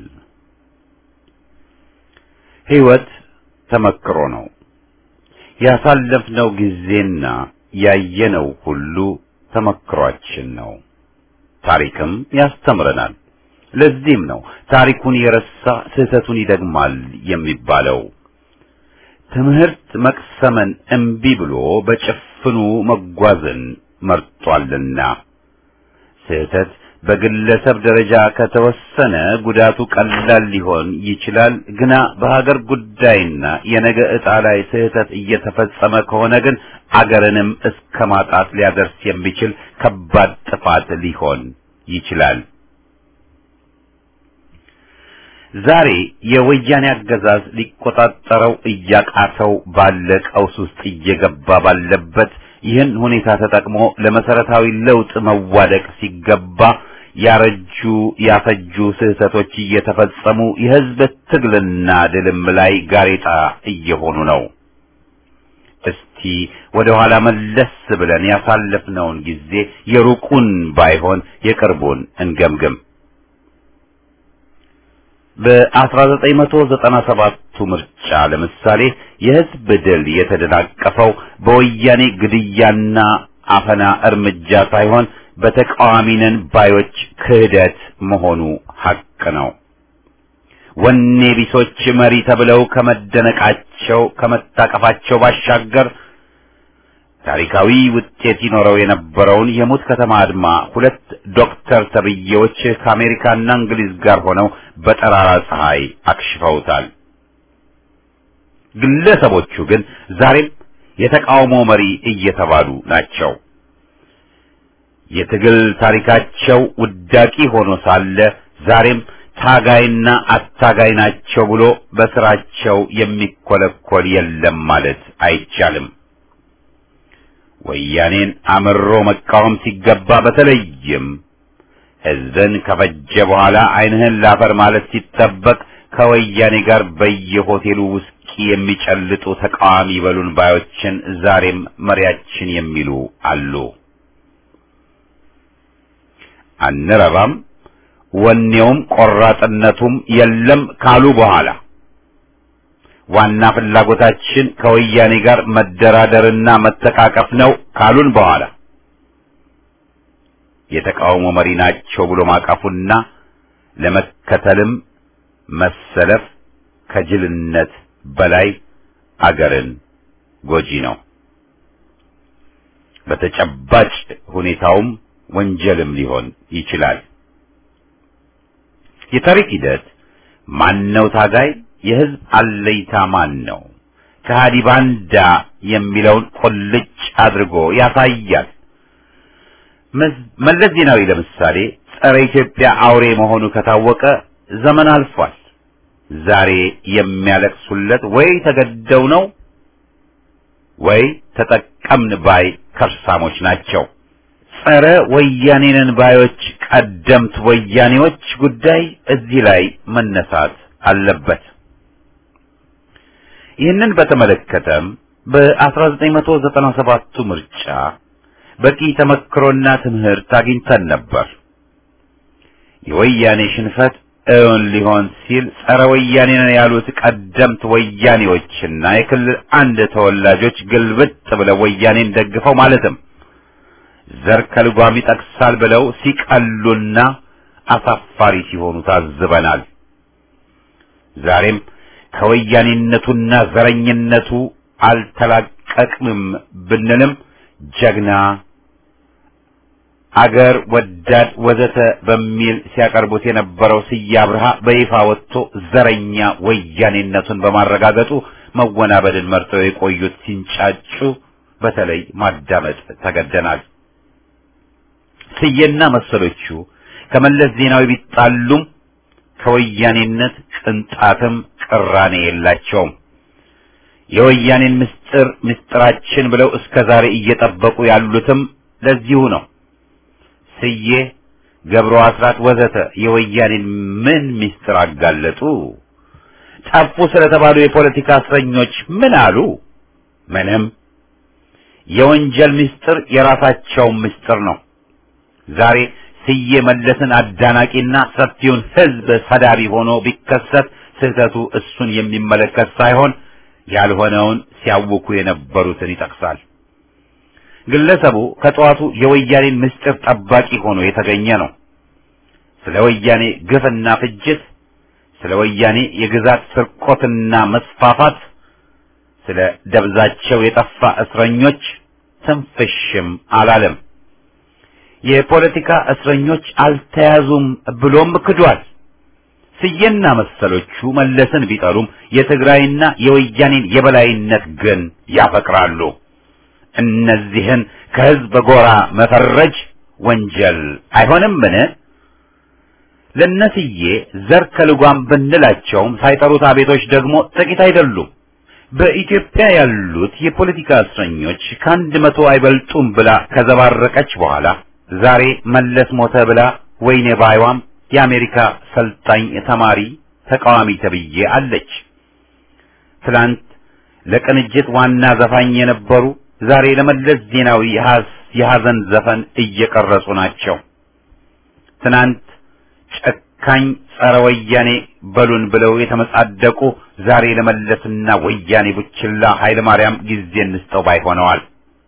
ሕይወት ተመክሮ ነው። ያሳለፍነው ጊዜና ያየነው ሁሉ ተመክሯችን ነው። ታሪክም ያስተምረናል። ለዚህም ነው ታሪኩን የረሳ ስህተቱን ይደግማል የሚባለው። ትምህርት መቅሰምን እምቢ ብሎ በጭፍኑ መጓዝን መርጧልና ስህተት በግለሰብ ደረጃ ከተወሰነ ጉዳቱ ቀላል ሊሆን ይችላል። ግና በሀገር ጉዳይና የነገ ዕጣ ላይ ስህተት እየተፈጸመ ከሆነ ግን አገርንም እስከ ማጣት ሊያደርስ የሚችል ከባድ ጥፋት ሊሆን ይችላል። ዛሬ የወያኔ አገዛዝ ሊቆጣጠረው እያቃተው ባለ ቀውስ ውስጥ እየገባ ባለበት ይህን ሁኔታ ተጠቅሞ ለመሰረታዊ ለውጥ መዋደቅ ሲገባ ያረጁ ያፈጁ ስህተቶች እየተፈጸሙ የሕዝብ ትግልና ድልም ላይ ጋሬጣ እየሆኑ ነው። እስቲ ወደ ኋላ መለስ ብለን ያሳለፍነውን ጊዜ የሩቁን ባይሆን የቅርቡን እንገምግም። በ1997ቱ ምርጫ ለምሳሌ የሕዝብ ድል የተደናቀፈው በወያኔ ግድያና አፈና እርምጃ ሳይሆን በተቃዋሚነን ባዮች ክህደት መሆኑ ሐቅ ነው። ወኔ ቢሶች መሪ ተብለው ከመደነቃቸው ከመታቀፋቸው ባሻገር ታሪካዊ ውጤት ይኖረው የነበረውን የሙት ከተማ አድማ ሁለት ዶክተር ተብዬዎች ከአሜሪካና እንግሊዝ ጋር ሆነው በጠራራ ፀሐይ አክሽፈውታል። ግለሰቦቹ ግን ዛሬም የተቃውሞ መሪ እየተባሉ ናቸው። የትግል ታሪካቸው ውዳቂ ሆኖ ሳለ ዛሬም ታጋይና አታጋይ ናቸው ብሎ በስራቸው የሚኮለኮል የለም ማለት አይቻልም። ወያኔን አምሮ መቃወም ሲገባ በተለይም ሕዝብን ከፈጀ በኋላ ዓይንህን ላፈር ማለት ሲጠበቅ ከወያኔ ጋር በየሆቴሉ ውስኪ የሚጨልጡ ተቃዋሚ በሉን ባዮችን ዛሬም መሪያችን የሚሉ አሉ። አንረባም፣ ወኔውም ቆራጥነቱም የለም ካሉ በኋላ ዋና ፍላጎታችን ከወያኔ ጋር መደራደርና መተቃቀፍ ነው ካሉን በኋላ የተቃውሞ መሪ ናቸው ብሎ ማቀፉና ለመከተልም መሰለፍ ከጅልነት በላይ አገርን ጎጂ ነው። በተጨባጭ ሁኔታውም ወንጀልም ሊሆን ይችላል። የታሪክ ሂደት ማነው ታጋይ የህዝብ አለይታ ማን ነው? ከሃዲ ባንዳ የሚለውን ቁልጭ አድርጎ ያሳያል። መለስ ዜናዊ ለምሳሌ ጸረ ኢትዮጵያ አውሬ መሆኑ ከታወቀ ዘመን አልፏል። ዛሬ የሚያለቅሱለት ወይ ተገደው ነው ወይ ተጠቀምን ባይ ከርሳሞች ናቸው። ጸረ ወያኔንን ባዮች ቀደምት ወያኔዎች ጉዳይ እዚህ ላይ መነሳት አለበት። ይህንን በተመለከተም በ1997ቱ ምርጫ በቂ ተመክሮና ትምህርት አግኝተን ነበር። የወያኔ ሽንፈት እውን ሊሆን ሲል ጸረ ወያኔ ነን ያሉት ቀደምት ወያኔዎችና የክልል አንድ ተወላጆች ግልብጥ ብለው ወያኔን ደግፈው ማለትም ዘር ከልጓም ይጠቅሳል ብለው ሲቀሉና አሳፋሪ ሲሆኑ ታዝበናል። ዛሬም ከወያኔነቱና ዘረኝነቱ አልተላቀቅንም ብንልም ጀግና አገር ወዳድ ወዘተ በሚል ሲያቀርቡት የነበረው ስዬ አብርሃ በይፋ ወጥቶ ዘረኛ ወያኔነቱን በማረጋገጡ መወናበድን መርጠው የቆዩት ሲንጫጩ በተለይ ማዳመጥ ተገደናል። ስዬና መሰሎቹ ከመለስ ዜናዊ ቢጣሉም ከወያኔነት ቅንጣትም ቅራኔ የላቸውም። የወያኔን ምስጢር ምስጢራችን ብለው እስከ ዛሬ እየጠበቁ ያሉትም ለዚሁ ነው። ስዬ፣ ገብሩ አስራት ወዘተ የወያኔን ምን ምስጢር አጋለጡ? ጠፉ ስለተባሉ የፖለቲካ እስረኞች ምን አሉ? ምንም። የወንጀል ምስጢር የራሳቸው ምስጢር ነው። ዛሬ ስዬ መለስን አዳናቂና ሰፊውን ሕዝብ ሰዳቢ ሆኖ ቢከሰት ስህተቱ እሱን የሚመለከት ሳይሆን ያልሆነውን ሲያውኩ የነበሩትን ይጠቅሳል። ግለሰቡ ከጠዋቱ የወያኔን ምስጢር ጠባቂ ሆኖ የተገኘ ነው። ስለ ወያኔ ግፍና ፍጅት፣ ስለ ወያኔ የግዛት ስርቆትና መስፋፋት፣ ስለ ደብዛቸው የጠፋ እስረኞች ትንፍሽም አላለም። የፖለቲካ እስረኞች አልተያዙም ብሎም ክዷል። ስዬና መሰሎቹ መለስን ቢጠሉም የትግራይና የወያኔን የበላይነት ግን ያፈቅራሉ። እነዚህን ከህዝብ ጎራ መፈረጅ ወንጀል አይሆንምን? ለነስዬ ዘር ከልጓም ብንላቸውም ሳይጠሩት አቤቶች ደግሞ ጥቂት አይደሉም። በኢትዮጵያ ያሉት የፖለቲካ እስረኞች ከአንድ መቶ አይበልጡም ብላ ከዘባረቀች በኋላ ዛሬ መለስ ሞተ ብላ ወይኔ ባይዋም የአሜሪካ ሰልጣኝ ተማሪ ተቃዋሚ ተብዬ አለች። ትላንት ለቅንጅት ዋና ዘፋኝ የነበሩ ዛሬ ለመለስ ዜናዊ የሐዘን ዘፈን እየቀረጹ ናቸው። ትናንት ጨካኝ ጸረ ወያኔ በሉን ብለው የተመጻደቁ ዛሬ ለመለስና ወያኔ ቡችላ ኃይለ ማርያም ጊዜ እንስጠው ባይ ሆነዋል።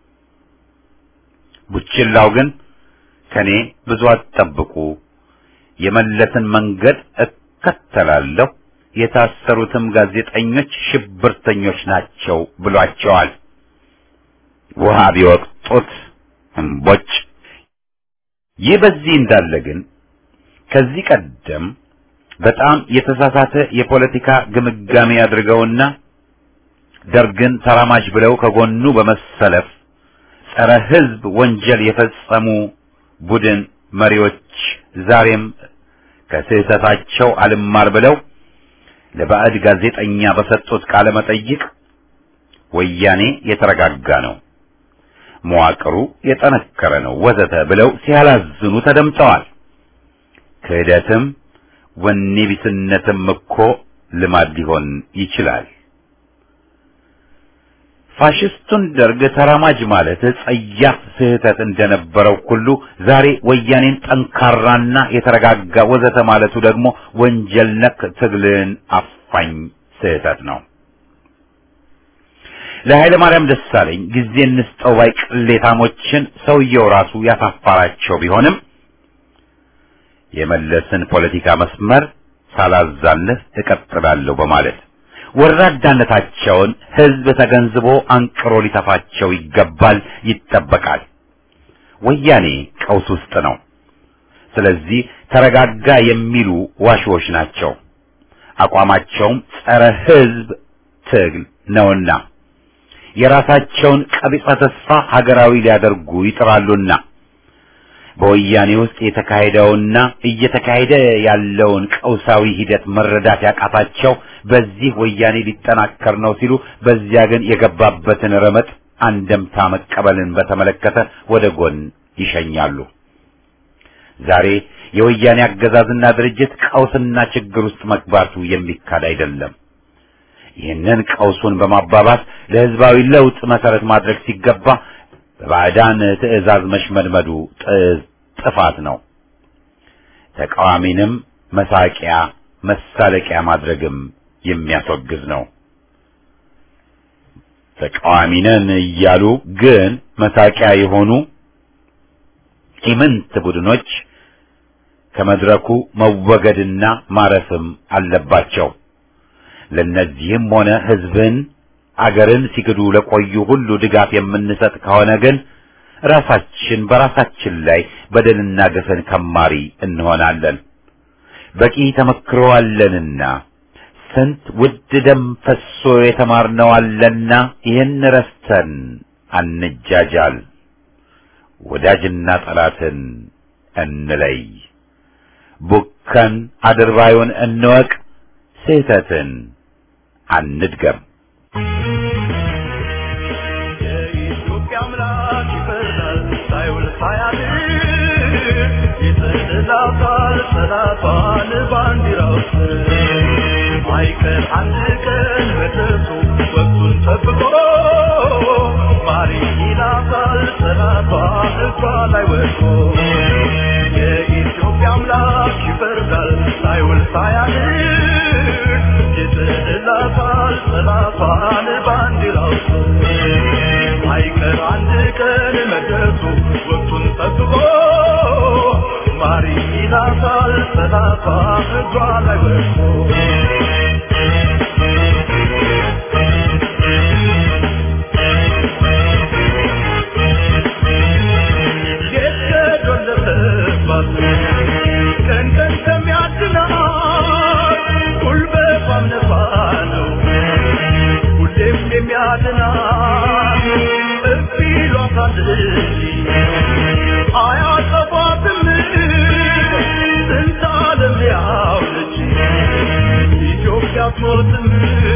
ቡችላው ግን ከኔ ብዙ አትጠብቁ፣ የመለስን መንገድ እከተላለሁ፣ የታሰሩትም ጋዜጠኞች ሽብርተኞች ናቸው ብሏቸዋል። ውሃ ቢወቅጡት እምቦጭ። ይህ በዚህ እንዳለ ግን ከዚህ ቀደም በጣም የተሳሳተ የፖለቲካ ግምጋሜ አድርገውና ደርግን ተራማጅ ብለው ከጎኑ በመሰለፍ ጸረ ሕዝብ ወንጀል የፈጸሙ ቡድን መሪዎች ዛሬም ከስህተታቸው አልማር ብለው ለባዕድ ጋዜጠኛ በሰጡት ቃለ መጠይቅ ወያኔ የተረጋጋ ነው፣ መዋቅሩ የጠነከረ ነው ወዘተ ብለው ሲያላዝኑ ተደምጠዋል። ክህደትም ወኔ ቢስነትም እኮ ልማድ ሊሆን ይችላል። ፋሽስቱን ደርግ ተራማጅ ማለት ጸያፍ ስህተት እንደነበረው ሁሉ ዛሬ ወያኔን ጠንካራና የተረጋጋ ወዘተ ማለቱ ደግሞ ወንጀል ነክ ትግልን አፋኝ ስህተት ነው። ለኃይለ ማርያም ደሳለኝ ጊዜ እንስጠው ባይ ቅሌታሞችን ሰውየው ራሱ ያሳፋራቸው ቢሆንም የመለስን ፖለቲካ መስመር ሳላዛልፍ እቀጥላለሁ በማለት ወራዳነታቸውን ሕዝብ ተገንዝቦ አንቅሮ ሊተፋቸው ይገባል፣ ይጠበቃል። ወያኔ ቀውስ ውስጥ ነው። ስለዚህ ተረጋጋ የሚሉ ዋሽዎች ናቸው። አቋማቸውም ጸረ ሕዝብ ትግል ነውና የራሳቸውን ቀቢጸ ተስፋ ሀገራዊ ሊያደርጉ ይጥራሉና በወያኔ ውስጥ የተካሄደውና እየተካሄደ ያለውን ቀውሳዊ ሂደት መረዳት ያቃታቸው በዚህ ወያኔ ሊጠናከር ነው ሲሉ፣ በዚያ ግን የገባበትን ረመጥ አንደምታ መቀበልን በተመለከተ ወደ ጎን ይሸኛሉ። ዛሬ የወያኔ አገዛዝና ድርጅት ቀውስና ችግር ውስጥ መግባቱ የሚካድ አይደለም። ይህንን ቀውሱን በማባባስ ለህዝባዊ ለውጥ መሰረት ማድረግ ሲገባ በባዕዳን ትዕዛዝ መሽመድመዱ ጥፋት ነው። ተቃዋሚንም መሳቂያ መሳለቂያ ማድረግም የሚያስወግዝ ነው። ተቃዋሚ ነን እያሉ ግን መሳቂያ የሆኑ ኢምንት ቡድኖች ከመድረኩ መወገድና ማረፍም አለባቸው። ለነዚህም ሆነ ህዝብን አገርን ሲክዱ ለቆዩ ሁሉ ድጋፍ የምንሰጥ ከሆነ ግን ራሳችን በራሳችን ላይ በደልና ግፍን ከማሪ እንሆናለን። በቂ ተመክሮ አለንና ስንት ውድ ደም ፈሶ የተማርነው አለና ይህን ረስተን አንጃጃል። ወዳጅና ጠላትን እንለይ። ቡከን አድርባዩን እንወቅ። ስህተትን አንድገም። የኢትዮጵያ አምላክ ይፈርዳል ሳይውል ሳያድር ይጥላታል ጠላቷን ባንዲራው ስር አይቀር አንድ ቀን መድረሱ ወቅቱን ጠብቆ ማሪ ይላታል ጠላቷ እጇ ላይ ወድቆ የኢትዮጵያ አምላክ ይፈርዳል ሳይውል ሳያድር ይጥላታል ጠላቷን ባንዲራው ስር አይቀር አንድ ቀን መድረሱ ወቅቱን ጠብቆ ማሪ ይላታል ጠላቷ እጇ ላይ ወድቆ የተዶለተባት ቀን ቀን ከሚያድናት ጉልበቷም ነፋ ነው ሁሌም የሚያድናት እርፍ ይሏታል እንጂ አያጠፏትም ስንት ዓለም ያውለች ኢትዮጵያ አትሞትም